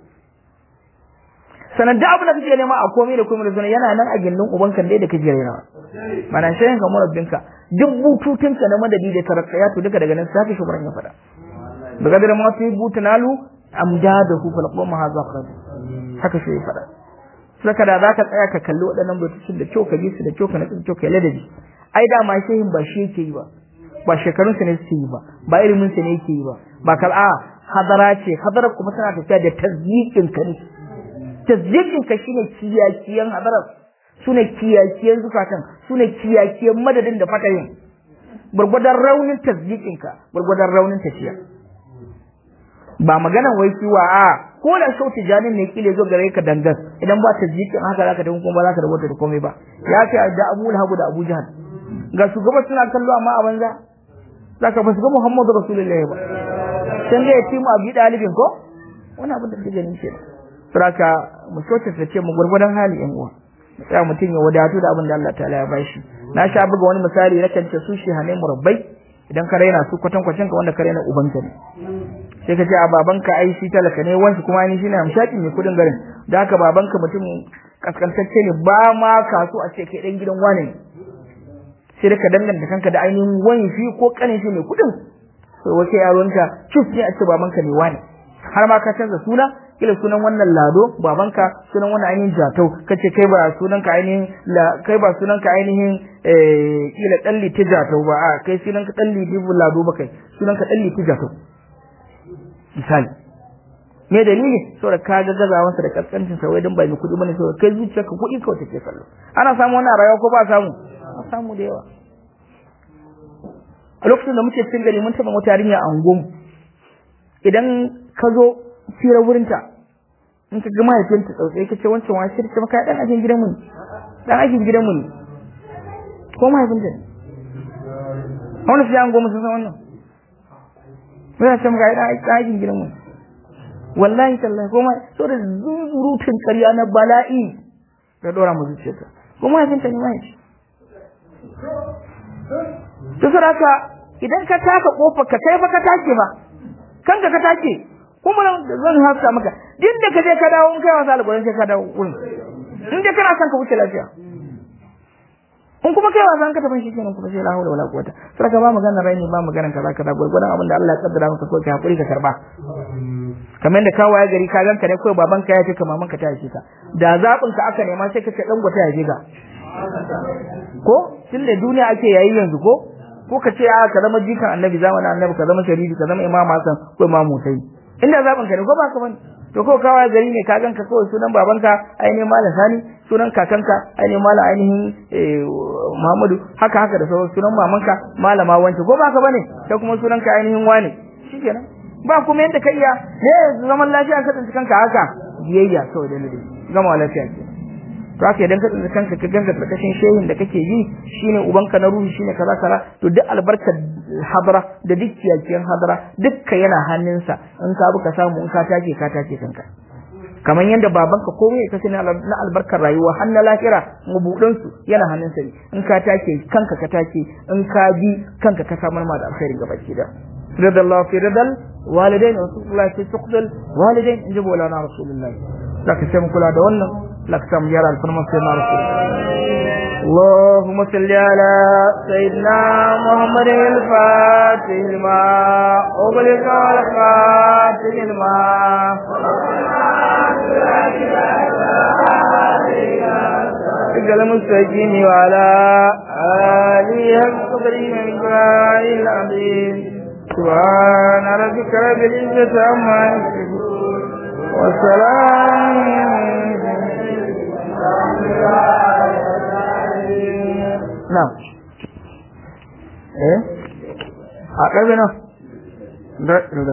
[SPEAKER 1] sanan da abin da kake nema a komai da komai da sunan yana nan a gindin ubanka dai da kake raina mana shayin ka murabbinka duk bututunka na madadi da tarakkayatu duka daga nan sai ka shugaban ya fada daga da ma fi butanalu amdadahu fal qawma hadha khair haka shi ya fada saka da zaka tsaya ka kalli waɗannan bututun da kyau ka bi su da kyau ka natsu kyau ka ladabi ai da ma shehin ba shi yake yi ba ba shekarun sa ne suke yi ba ba ilimin sa ne yake yi ba ba kal a hadara ce hadara kuma tana tafiya da tazyiqin ka ne tazyiqin ka shine kiyakiyan hadarar sune kiyakiyan zukatan sune kiyakiyan madadin da fatayin gurgudan raunin tazyiqin ka gurgudan raunin tafiya ba maganan wai kiwa a ko da sau tijanin ne kile zo gare ka dangas idan ba tazyiqin haka zaka tafi kuma ba zaka rubuta da komai ba ya ce da Abu Lahab da Abu Jahal ga shugaba suna kallo amma a banza zaka ba su ga Muhammadu Rasulullahi ba can ga yatimu Abi Dalibin ko wani abin da kake ganin ke saraka mu soce ta ce mu gurgurdan hali yan uwa sai mutum ya wadatu da abin da Allah ta'ala ya bashi na sha buga wani misali na kance su shi hane murabbai idan ka raina su kwatan kwatan ka wanda ka raina ubanka ne sai ka ce a babanka ai shi talaka ne wanki kuma ni shine amshaki ne kudin garin da haka babanka mutum kaskantacce ne ba ma kaso a ce kai dan gidan wane ne sai ka danganta kanka da ainihin wani shi ko kanin shi ne kudin sai wace yaronka cus ne a ce babanka ne wane har ma ka canza suna kila sunan wannan lado babanka sunan wannan ainihin jatau kace kai ba sunan ka ainihin kai ba sunan ka ainihin eh kila dalli ta jatau ba a kai sunan ka dalli dibu lado ba kai sunan ka dalli ta jatau misali me dalili saboda ka ga gazawan sa da kaskancin sa wai dan ba mai kudi bane saboda kai zuciyarka kudi kawai take kallo ana samu wannan rayuwa ko ba samu ana samu da yawa a lokacin da muke cikin gari mun taba wata yarinya a unguwarmu idan ka zo fira wurinta in ka ga mahaifinta tsautsai ka ce wancan wani shi ta maka dan ajin gidanmu ne dan ajin gidanmu ne ko mahaifinta ne wani fiye an goma sun san wannan muna ce maka dan ajin gidanmu ne wallahi tallahi ko ma so da zurutun karya na bala'i da dora mu zuciyarta ko mahaifinta ne mahaifi to saraka idan ka taka kofar ka kai fa ka take ba kanka ka take kuma zan hafsa maka din da ka je ka dawo in kai wasa alƙur'ani sai ka dawo wurin in dai kana son ka wuce lafiya in kuma kai wasan ka tafi shi kenan kuma sai la hawla wala quwwata sai ka ba magana raini ba magana kaza kaza gurgurdan abin da Allah ya kaddara maka ko ka hakuri ka karba kamar da kawaye gari ka ganka ne kawai baban ka ya ce ka maman ka ta haife ka da zabin ka aka nema sai ka ce dan gwata ya je ga ko tunda duniya ake yayi yanzu ko ko ka ce a ka zama jikan annabi zamanin annabi ka zama sharifi ka zama imam hasan ko imam mutai inda zaben ka ne ko ba ka bane to ko kawai gari ne ka ganka kawai sunan babanka ainihin malam sani sunan kakanka ainihin malam ainihin muhammadu haka haka da sauran sunan mamanka malama wance ko ba ka bane kai kuma sunan ka ainihin wane shikenan ba kuma yadda ka iya ne zaman lafiya ka tsinci kanka haka biyayya kawai da ladabi gama lafiya ke to haka idan ka tsinci kanka ka ganga karkashin shehin da kake yi shine ubanka na ruhi shine kaza kaza to duk albarkar hadara da duk kiyakiyan hadara dukka yana hannunsa in ka buka samu in ka take ka take kanka kamar yadda babanka komai ka sani na albarkar rayuwa har na lahira mabudan su yana hannunsa ne in ka take kanka ka take in ka bi kanka ka samar ma da alkhairi gaba ki da رضا الله في رضا الوالدين ورسول الله في سقط الوالدين in ji bolana rasulullahi laka sai mu kula da wannan laka sai mu yara alfarma sai na rasulullahi اللهم صل على سيدنا محمد الفاتح لما أغلق والخاتم لما قال مستجين وعلى آله القدرين من العظيم سبحان ربك رب العزة عما يصفون وسلام نعم ايه a ƙarfi nan